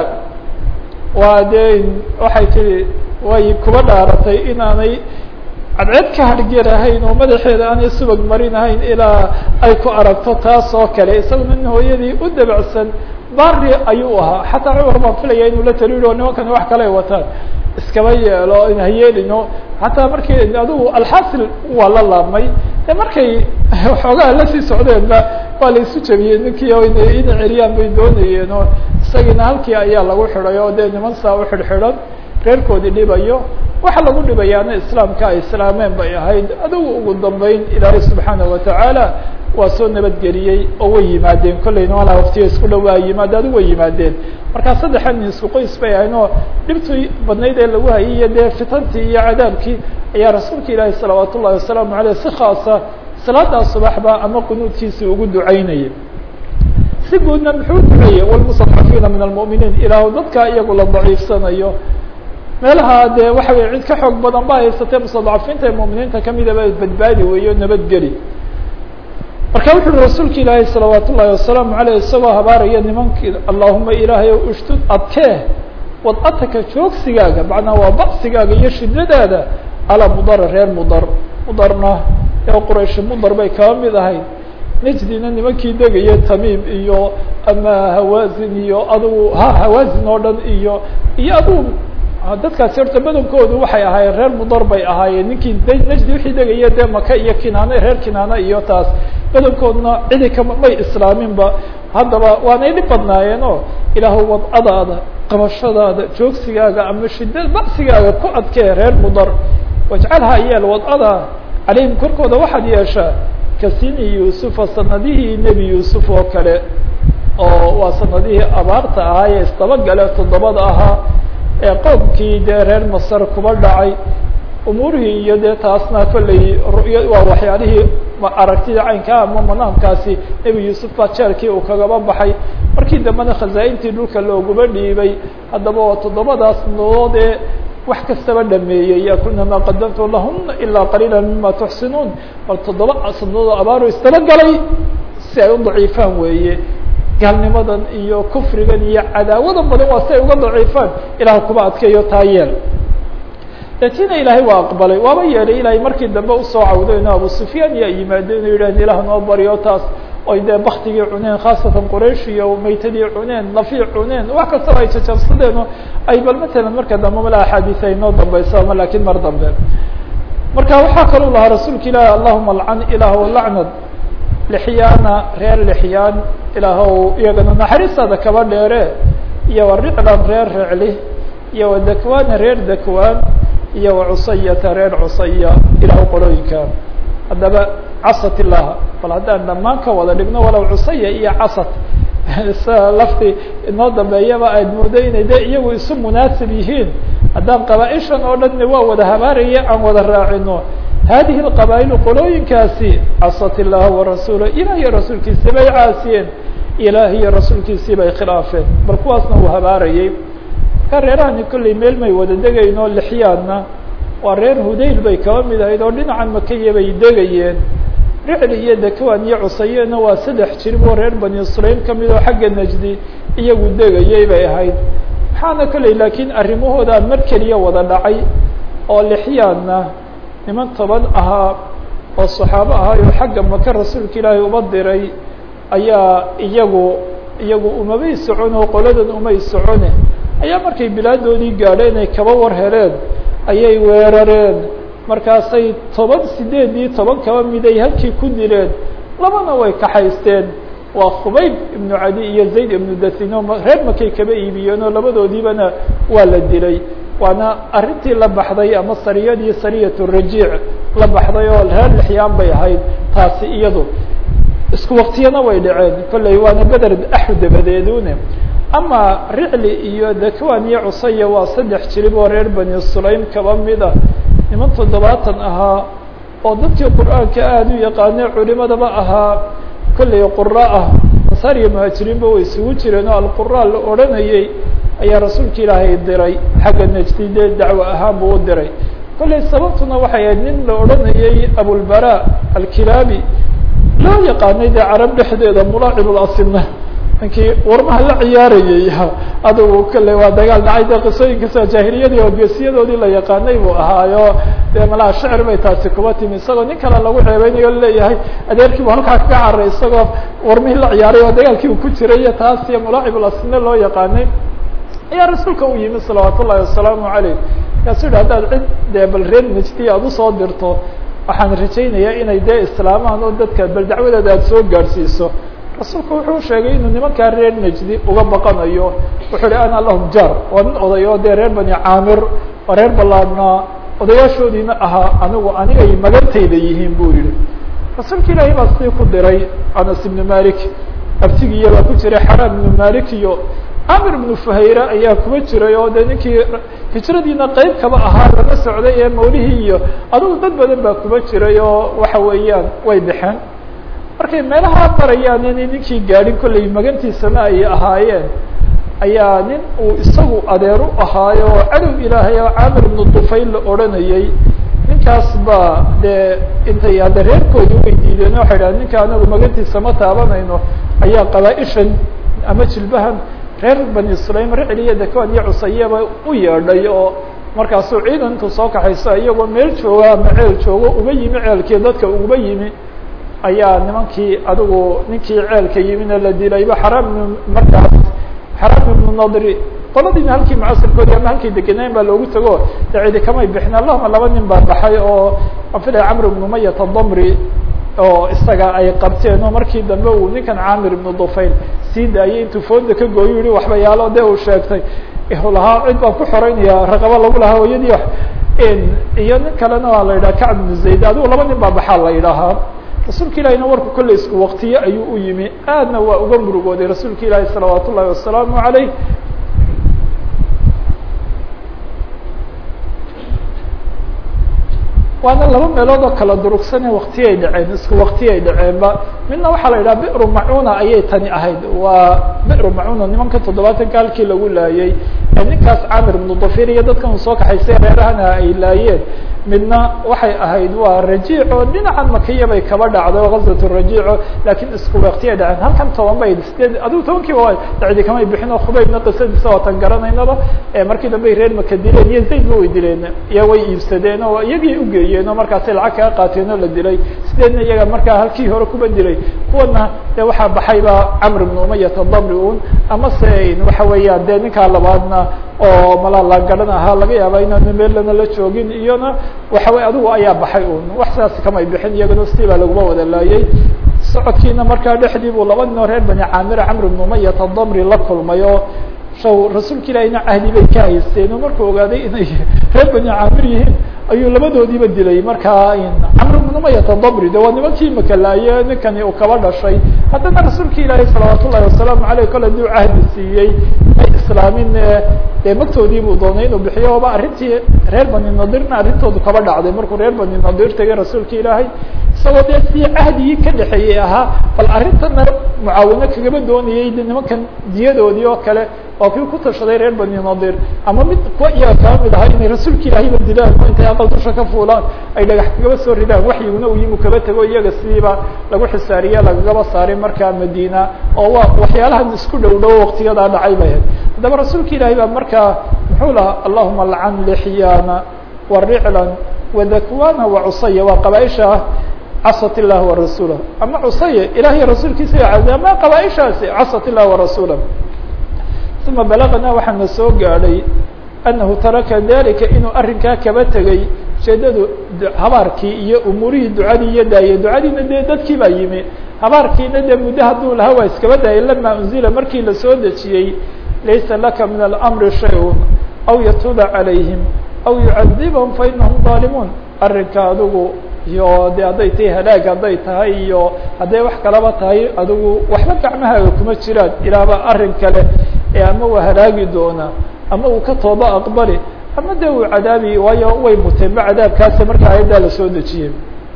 waa dee waxay tihi way kuba dhaaratay inaanay cadceed ka hargerahayn oo madaxeeda aanay subag marinahayn ilaa ay ku aragto taas oo kale isaguna nin hooyadii u dabacsan bari ayuu ahaa xataa cumar baan filaya inuu la taliyo o nimankani wax kale ay wataan iskaba yeelo ha yeelino xataa markii adigu alxasil waa la laabmay de markay waxoogaa lasii socdeenba waa la isu jabiyey ninkii o ina celiyaan bay doonayeen oo isagiina halkii ayaa lagu xidhay oo dee niman saa u xidhxidhan reerkoodii dhibayo waxa lagu dhibayaana islaamka ay islaameen bay ahayd adigu ugu dambeyn ilaahay subxaanaه watacaala waa soo nabadgeliyey oo way yimaadeen kollayna walaa waqtiga isku dhowaa yimaade adigu way yimaadeen markaa saddexan nin isku qoys bay ahayn oo dhibtii badnayd ee lagu hayay iyo dee fitantii iyo cadaabkii ayaa rasuulka ilaahi salawaat ullahi wasalaamu aleyh si khaasa salaadaa subaxba ama qunuudkiisii ugu ducaynayay si guudna muxuu duceeyey wlmustadcafiina min almu'miniin ilaahu dadka iyagu la daciifsanayo meelaha dee waxa weye cid ka xoog badan ba haysatee mustadcafiinta ee mu'miniinta kamidaba badbaadi weeyo nabadgeli marka wuxu uhi rasuulka ilaahi salawaat ullahi wasalaamu aleyh isagoo habaaraya nimankii allahuma ilaahay o ushdud adkee wad'ataka joogsigaaga macnaa waa ba'sigaaga iyo shidadaada calaa mudara reer mudar mudarna ee qurayshi mudar bay kaba mid ahayd nejdina nimankii degaya tamiim iyo ama hawaazin iyo adugu ha hawaazin oo dhan iyo iyo adugu dadkaasi horta badankoodu waxay ahaayeen reer mudar bay ahaayeen ninkii nejdi wixii degaya dee maka iyo kinaane reer kinaane iyo taas badankoodna cidi kama may islaaminba haddaba waanay dhib badnaayeen oo ilaahu wadcadaada qabashadaada joogsigaaga ama shida ba'sigaaga ku adkee reer mudar wajcalha yeel wadcada calayhim korkooda waxaad yeeshaa kasini yuusufa sanadihii nebi yuusuf oo kale oo waa sanadihii abaarta ahaa ee isdabagale toddobada ahaa ee qoomkii dee reer masar kuba dhacay umuurihii iyo dee taasna kolley ru'ya waa waxyaalihii aragtida caynkaa ama manaamkaasi nebi yuusuf baa jeelkii uu kagaba baxay markii dambena khazaa-intii dhulka looguba dhiibay haddaba oo toddobadaas nodood ee wax kastaba dhameeyey yakulna maa qadamtu lahuna ilaa qaliila mima tuxsinuun bal toddoba sanadood abaaro isdabagalay si ay u daciifaan weeye gaalnimadan iyo kufrigan iyo cadaawadan badan waa si ay uga daciifaan ilaah kuba adkeeyo taa yeel latina ilaahay waa aqbalay waaba yeelay ilaahay markii dambe usoo cawdeen abu sufyaan yaa yimaadeen o yidhahn ilaah noo baryo taas oy dee baktigii cuneen khaasatan quraysh iyo maytadii cuneen nafii cuneen wax kastaba ay jajabsadeen oo ay bal matalan marka dambe mala axaadiis ay noo dambeyso ama lakin mar dambe marka waxaa kaluu lahaa rasuulka ilaahi allahuma alcan ilaahw lacnad lixyaana reer lixyaan ilaahw iyagana naxariistaada kaba dheere iyo wa riclan reer recli iyo wa dakwaana reer dakwaan iyo wa cusayata reer cusaya ilaah qolooyinka haddaba casat illaha bal haddaan dhammaan ka wada dhigno walow cusaya iyo casat sa lafti inoo dambeeyaba aad moodo inay de iyagu isu munaasib yihiin haddaan qabaa-ishan oo dhanna waa wada habaaraya aan wada raacino hadihi اqabaa'ilu qolooyinkaasi casat illaha warasuula ilah iyo rasuulkiisii bay caasiyeen ilaah iyo rasuulkiisii bay khilaafeen bal kuwaasna uu habaarayay ka reerahani kolley meel may wada degayno lixyaadna waa reer hudayl bay kaba mid ahayd oo dhinacan makaya bay degayeen ricli iyo dakwan iyo cusayena waa saddex jirib oo reer bani sulaym kamid oo xagga najdi iyagu degayay bay ahayd waxaana kolley laakiin arrimahooda mar keliya wada dhacay oo lixyaadna niman toban ahaa oo saxaabo ahaa oo xagga maka rasuulka ilaahay uba diray ayaa iyagu iyagu umabay socon oo qoladan umay socone ayaa markay bilaadoodii gaadheen ay kaba war heleen ayay weerareen markaasay toban sideedii toban kaba miday halkii ku dileen labana way kaxaysteen waa khubayb ibnu cadi iyo zayd ibnu dathino reer makay kaba iibiyeen oo labadoodiibana waa la dilay waana arrintii la baxday ama sariyadii sariyat rajiic la baxday oo reer lixyaan bay ahayd taasi iyadu isku waktiyana way dhaceen kolley waana beder axu dabadeedune ama ricli iyo dakwan iyo cusaya waa saddex jirib oo reer bani sulaym kaba mid ah niman toddobaatan ahaa oo dadkii qur-aanka aada u yaqaanee culimadaba ahaa kolley qura ah ansaar iyo muhaajiriinba way isugu jireen oo alqura la odhanayay ayaa rasuulka ilaahay diray xagga najdi dee dacwo ahaan buu u diray kolley sababtuna waxay ahayd nin la odhanayay abulbara alkilaabi loo yaqaanay dee carab dhexdeeda mulaaciblasina ninkii warmaha la ciyaarayay adugu kale waa dagaal dhacay dee qisooyinkaasoo jaahiliyadii oo geesiyadoodii la yaqaanay buu ahaayo dee malaha shecir bay taasi kuba timi isagoo nin kale lagu ceebeynayo leeyahay adeerkii bu halkaa kaga caray isagoo warmihii la ciyaaray oo dagaalkii uu ku jiray iyo taas iyo mulaaciblasina loo yaqaanay ayaa rasuulka u yimi salawaat ullahi wasalaamu aleyh markaasu yihi haddaad cid dee bal reer najdi aada usoo dirto waxaan rajaynayaa inay dee islaamaan oo dadka bal dacwadeeda aada soo gaadhsiiso rasuulku wuxuu sheegay inuu nimankaa reer najdi uga baqanayo wuxuu hi ana lahum jaar waa nin oday oo dee reer bani caamir oo reer ballaadhnaa odayaashoodiina ahaa anigu anigay magantayda yihiin buu yihi rasuulka ilaahay baa sidii ku diray anas ibnu malik abtigiiya baa ku jiray xaraam ibnu malik iyo camir ibnu fuhayra ayaa kuba jiray oo dee ninkii hijradiina qeyb kaba ahaa laga socday ee mawlihii iyo adigu dad badan baa kuba jiray oo waxa weeyaan way baxeen markay meelaha marayaan inay ninkii gaadhin kollay magantiisana ay ahaayeen ayaa nin uu isagu adeer u ahaayo oo cadow ilaahay oo camir ibnu dufayl la odhanayay ninkaas baa dee intay hadda reerkoodii way diideen waxay dhahen ninka anagu magantiisa ma taabanayno ayaa qabaa-ishan ama jilbahan reer bani sulaym ricliya dakoan iyo cusayaba u yeedhay oo markaasuu ciidanku soo kaxayso iyagoo meel jooga ama ceel joogo uga yimi ceelkii dadka uga yimi ayaa nimankii adigu ninkii ceelka yimina la dilayba xaraam markaas xaraam ibnu nadri qoladiina halkii mucasirkoodii ama halkay degenayn baa loogu tago de cidi kamay bixin allahuma laba nin baa baxay oo aan filaya camr ibnu mayat adamri oo isaga ay qabteen oo markii dambe uu ninkan camir ibnu dufayl sii daayay intuu fooda ka gooyo yihi waxbayaalo de uu sheegtay lahaa cid baan ku xoreynaya raqabo lagu lahaa hooyadii iyo nin kalena waa la yidhaha kacb ibnu zayd adigu laba nin baa baxaa la yidhaahaa rasuulka ilahina warku kolley isku waktiye ayuu u yimi aadna waa uga murugooday rasuulka ilaahi salawaat ullahi wasalaamu عaleyh waana laba meelood oo kala durugsane waktiyay dhaceen isku waktiyay dhaceenba midna waxaa la yidhaha biru macuna ayay tani ahayd waa biru macuna nimanka toddobaatanka halkii lagu laayay ninkaas camir ibnu dafir iyo dadkan uu soo kaxaysay reerahana ay laayeen midna waxay ahayd waa rajiico dhinacan makiya bay kaba dhacday gazat rajiico lakiin isku waktiyay dhaceen halkan toban bay sideed adigu tobankiiba dacdi kamay bixin oo khubaybna qisadiisa waatan garanaynaba markii dambe reer maka dileen iyo zayd ba way dileen iyo way iibsadeen oo iyagii ugeeyeen oo markaasay lacag kaga qaateen oo la dilay sideedna iyaga markaa halkii hore kuba dilay kuwana de waxaa baxayba camr ibn umayat adamri un ama se waxa weeyaan de ninkaa labaadna oo malaa la garan ahaa laga yaaba inaanu meellana la joogin iyona waxa wey adigu ayaa baxay un wax sidaas kamay bixin iyagana sidii baa laguma wada laayay socodkiina markaa dhexdii buu laba nin oo reer bani camira camr ibn umayat adamri la kulmay oo shaw rasuulka ilahina cahdi bay ka haysteen oo markuu ogaaday inay reer bani camir yihiin ayuu labadoodiiba dilay markaa camr ibn umayat adamri de waa nimankii makalaaye ninkani uu kaba dhashay haddana rasuulka ilaahi salawaat ullahi wasalaamu aleyh kole duu cahdi siiyey may islaamin dee magtoodii buu doonay inuu bixiyo oba arrintii reer bani nadirna arrintoodu kaba dhacday markuu reer bani nadir tegay rasuulka ilaahay isagoo dee si cahdigii ka dhexeeyey ahaa bal arrintana mucaawino kagaba doonayay de nimankan diyadoodii oo kale waa kii ku tashaday reer bani nadir ama mid kuwa iyaga kaba mid ahaa inay rasuulka ilaahiba dilaan oo intay aqal dusha ka fuulaan ay dhagax kagaba soo ridaan waxyiguna uu yimu kaba tego iyaga sidiiba lagu xisaariye lagagaba saaray markaa madiina oo waa waxyaalahan isku dhow dhow waktiyadaa dhacay bay ahayd haddaba rasuulka ilaahi baa markaa muxuu lahaa allahuma alcan lixyaana wa riclan wadakwana wa cusaya waa qabaaisha ah casat illah warasuulah ama cusaya ilahiy rasuulkiisa cazay ama qabaaishaasi casat illah warasuulah uma balagna waxaana soo gaadhay anahu taraka dalika inuu arrinkaa kaba tegay ujeedadu habaarkii iyo umuurihii ducadii iyo daayey ducadiina dee dadkii baa yimi habaarkiina dee muddo hadduu lahaa waa iskaba daayay lama unzila markii lasoo dejiyey laysa laka min alamri shay-un aw yatuuba calayhim aw yucadibahum fainahum daalimuun arrinka adigu iyo de hadday tahay halaag hadday tahay iyo hadday wax kalaba tahay adigu waxba gacmahaaga kuma jiraan ilaaba arrin kale ee ama waa halaagi doonaa ama uu ka tooba aqbali ama de uu cadaabi waayo way muteenba cadaabkaasa markaa ayaddaa lasoo dejiyey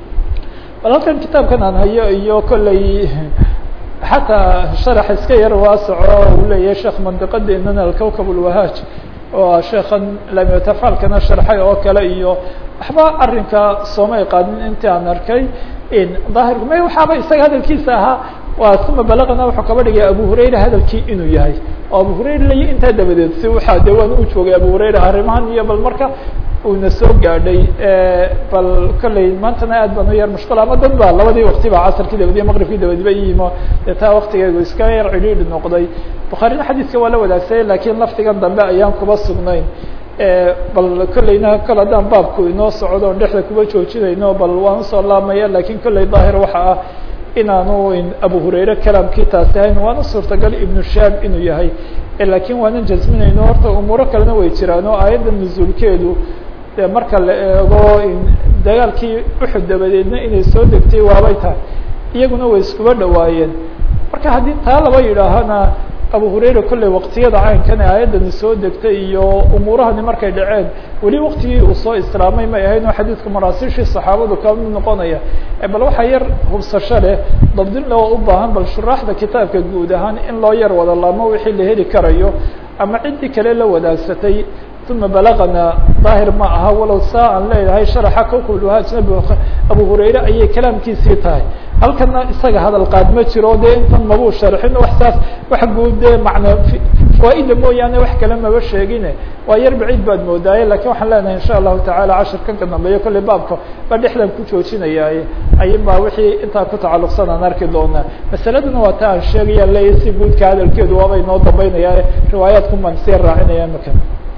bal halkan kitaabkan aan hayo iyo kolley xataa sharax iska yar waasoco uu leeyahay sheekh mandiqadeenana alkawkab ulwahaaj oo sheekan lamtafaalkana sharxay oo kale iyo waxba arrinka soomay qaadin intii aan arkay daahirku may waxaaba isaga hadalkiisa ahaa waa uma balagna wuxuu kaba dhigay abu hurayra hadalkii inuu yahay oo abu hurayra lay intaa dabadeed si waxaa de waan u joogay abu hurayra arrimahan iyo bal marka uuna soo gaadhay bal kolley maantana aad baan u yar mushkil ama dad ba labadii wakti ba casarkii dabadiyo maqribkii dabadiba iyimo dee taa waktigeegu iska yar cidhiidhi noqday bukhaarina xadiiska waa la wadaagsaye lakiin laftigan dambe ayaan kuba sugnayn bal kolleyna kol haddaan baabku inoo socdo on dhexda kuba joojinayno bal waan usoo laamaya lakin kolley daahir waxa ah inaanu abu hurayre kalaamkii taasi ahayn waana suurtagal ibnu shaab inuu yahay lakiin waanan jasminayno horta umuuro kalena way jiraan oo aayadda nuzuulkeedu dee marka la eego dagaalkii uxud dabadeedna inay soo degtay waabay tahay iyaguna way iskuba dhawaayeen marka haddii taa laba yidhaahana abu hurayra kolley waqtiyada caynkan ee aayaddani soo degtay iyo umuurahani markay dhaceen weli waktigii uu soo islaamay may ahayn oo xadiidka maraasiishii saxaabadu ka mid noqonaya bal waxaa yar hubsasho leh dabdin loo u baahan bal shuraaxda kitaabka guud ahaan in loo yar wada laamo wixii la heli karayo ama ciddii kale la wadaagsatay uma balagana daahir ma aha walow saa aan leedahay sharaxa kokuluhaa ajnabi abu hurayre ayay kalaamkiisii tahay halkana isaga hadal qaad ma jiro dee intan mabuu sharxin wax saas wax guud dee macna fawaaida mooyaane wax kale maba sheegine waa yar baciid baad moodaaye lakin waxaan leenahay insha allahu tacala cashirkan ka dambeeyo kolley baabka ba dhexdan ku joojinayaaye ayin baa wixii intaa ku tacalluqsan aan arki doonaa masaladuna waa ta aan sheegaya leeya si guudka hadalkeedu waabay noo dambeynaya riwaayaadku baan sii raacinaya maka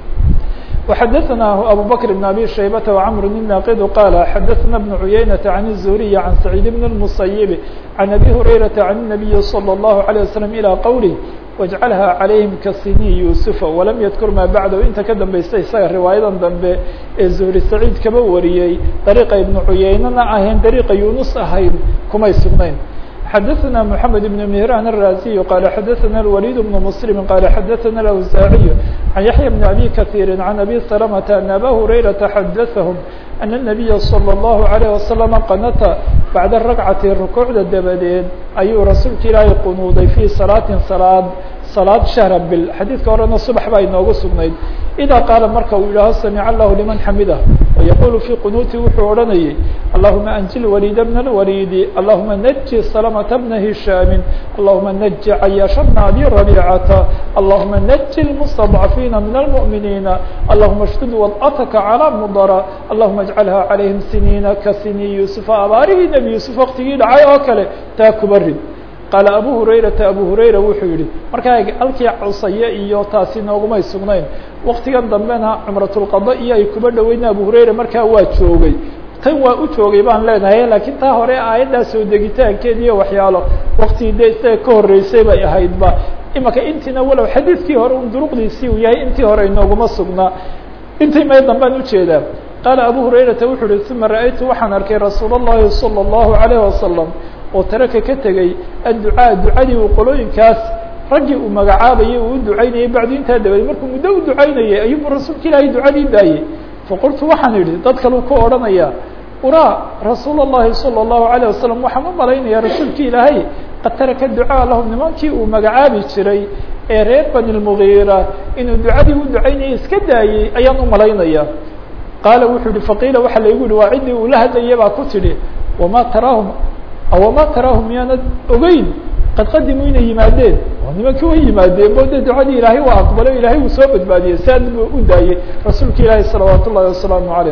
وxdثnah abو bكر بن abي شhaybة وcمر الناqd qال xdثna بن عuyaynة عن الزهري عن سعيد بن المصيب عن أbي هريرة عن النبي صلى الله عليه وسلم إلى qwله واجعلها عalayهim kasinي يوسف وlam ydkr ma baعdh inta ka dambaysta isaga riwaayadan dambe ee زهري سacيid kaba wariyey طريqa iبن عuyaynana ahayn طريqa يunus ahayn kumay sugnayn xdثna محمد بن مهران الرازي قال xdثna الوليد بن مسلم قال xdثna الأوزاعي عن يحيى بن أبي كثير عن أبي سلمة أن أbا هريرة xdثهم أن النبي صلى الله عليه وسلم qنta baعda الركعة ركوعda dabadeed ayuu rasuulka ilaahay qunuuday في صلاaة صلاad صلاad شhهر bil xadيidka horena صبح baa inoogu sugnayd إdا qاaل marka uu yidhaaho سمع الله لمن xمده ويقول في qنوuتi wuxuu odhanayay اللهمa أنجل وليد بن الوليد اللهمa نجي سلمة بن هiشhام اللهمa نجي عyاaش بن أبي ربيعة اللهمa نجي المستضعفين من المؤمنين اللهمa اشدد وضعتك على مضر اللهمa اجعلها عليهم سنين kaسني يوسف abaarihii نبي يوسف وktigii dhacay oo kale taa kuba rid qaala abu hurayrata abu hurayra wuxuu yihi markaa halkii cusaye iyo taasi noogumay sugnayn waktigan dambena cumratulqada iyo ay kuba dhaweyna abu hurayra markaa waa joogay tan waa u joogay baan leenahay laakiin taa hore aayaddaa soo degitaankeed iyo waxyaalo waktigii dee isaga ka horreysay bay ahaydba imaka intiina walow xadiidkii hore un duruqdiisii uu yahay intii hore inooguma sugnaa intii may dambaan ujeedaa qaala abu hurayrata wuxuu uhi uma ra'aytu waxaan arkay rasuul الlahi salى الlahu عalيه wasalam oo taraka ka tegey adducaa ducadii uu qolooyinkaas raggii uu magacaabayay uu u ducaynayay bacdu intaa dabadeed markuu muddo u ducaynayay ayuubu rasuulka ilaahay ducadii daayey faqultu waxaan idhi dad kaleu ku odhanaya uraa rasuul الlahi salى الlahu عalيه wasalam waxaan u malaynaya rasuulki ilaahay qad taraka ducaa lahum nimankii uu magacaabi jiray ee reer bani lmugiira inuu ducadii u ducaynayay iska daayey ayaan u malaynaya qaala wuxuu yihi faqiila waxaa laygu yihi waa ciddii uu la hadlayay baa ku tidhi wama taraahum awama taraahum miyaanad ogeyn qad qadimuu inay yimaadeen oo nimankii way yimaadeen bo de ducadii ilaahay waa aqbalo ilaahay uu soo badbaadiyey saad buu u daayey rasuulka ilaahi salawaat ullahi wasalaamu calayh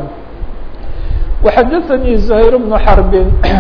وxadثnي زhayr بن xرb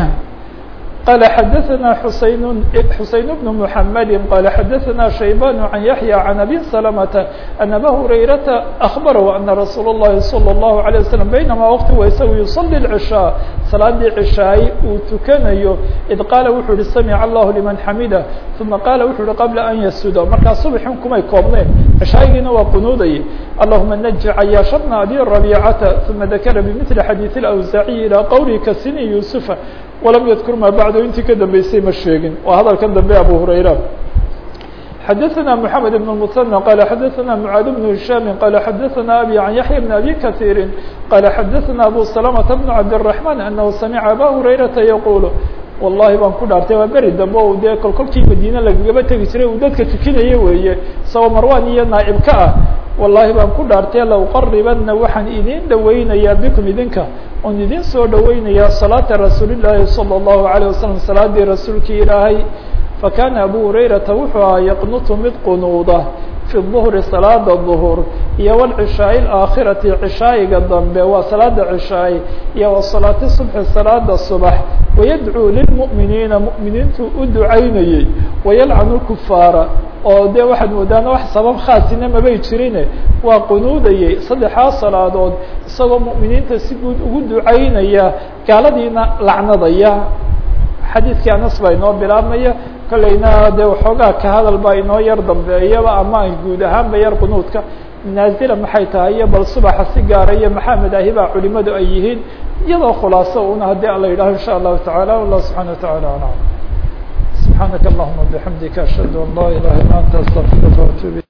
qال xadثna xuseyn xuseyn بن محamd qال xadثna شhaybان عن yaحyى عن أbي سلمة أن أbا هurayرaةa أخبره أنa رasuul الlahi صلى الله عليه وسلم بynma وqti wa isagu يصلي العشhاء salaadii cشhaay uu tukanayo إd qaala wuxuu uhi samع الlah لمن xamida ثuma qaala wuxuu uhi qabla an yasuda markaa subxin kumay koobneen cشhaayigiina waa qunuudayay اللهma نجi cayaaشh بن أbي ربيcةa ثuma ذakra بmثل xadيiث الأwزاعي ilى qwلi kasini يوسف وlam ydkur ma bacdo intii ka dambeysay ma sheegin waa hadalkan dambe abu hurayra xadaثna محamed بن المثنى qala xadaثna mعاad بن هiشhام qala xadaثna abي عan yaحyى بن أbي kaثيiri qala xadaثna abu سلمة بن cabdالرحمن أنه samعa abا هurayرaةa yqul wallahi baan ku dhaartay waa beri dambe o dee kolkolkii madiine lagagaba tegi jiray uu dadka tukinaya weeye isagoo marwan iyo naaib ka ah wallahi baan ku dhaartay lauqaribana waxaan idin dhaweynayaa bikum idinka oon idin soo dhaweynaya salaata rasuulillaahi salى الlahu عalيه wasalam salaadii rasuulkii ilaahay fakana abu hurayrata wuxuu ahaa yaqnutu mid qunuuda fi الظhri salaada ظhur iyo wاlcishaai اaakhirati cishaayiga dambe waa salaada cishaay iyo wasalaati subxi salaada subax wayadcuu lilmu'miniina mu'miniintu u ducaynayey wayalcanu kufaara oo dee waxaad moodaana wax sabab khaasina mabay jirine waa qunuudayey saddexdaa salaadood isagoo mu'miniinta si guud ugu ducaynaya gaaladiina lacnadaya xadiidkii anas baa inoo bilaabmaya kolleyna dee waxoogaa ka hadal baa inoo yar dambeeyaba ama guud ahaanba yar qunuudka naazila maxay tahay iyo bal subaxa si gaara iyo maxaa madaahibaa culimadu ay yihiin iyadoo khulaaso una haddii ala yidhaho insha allahu taعala wallah subحana wataعala alam subحaanaka allahuma bixamdika ashhadu an laa ilaha illa anta astaqfiruka وatuub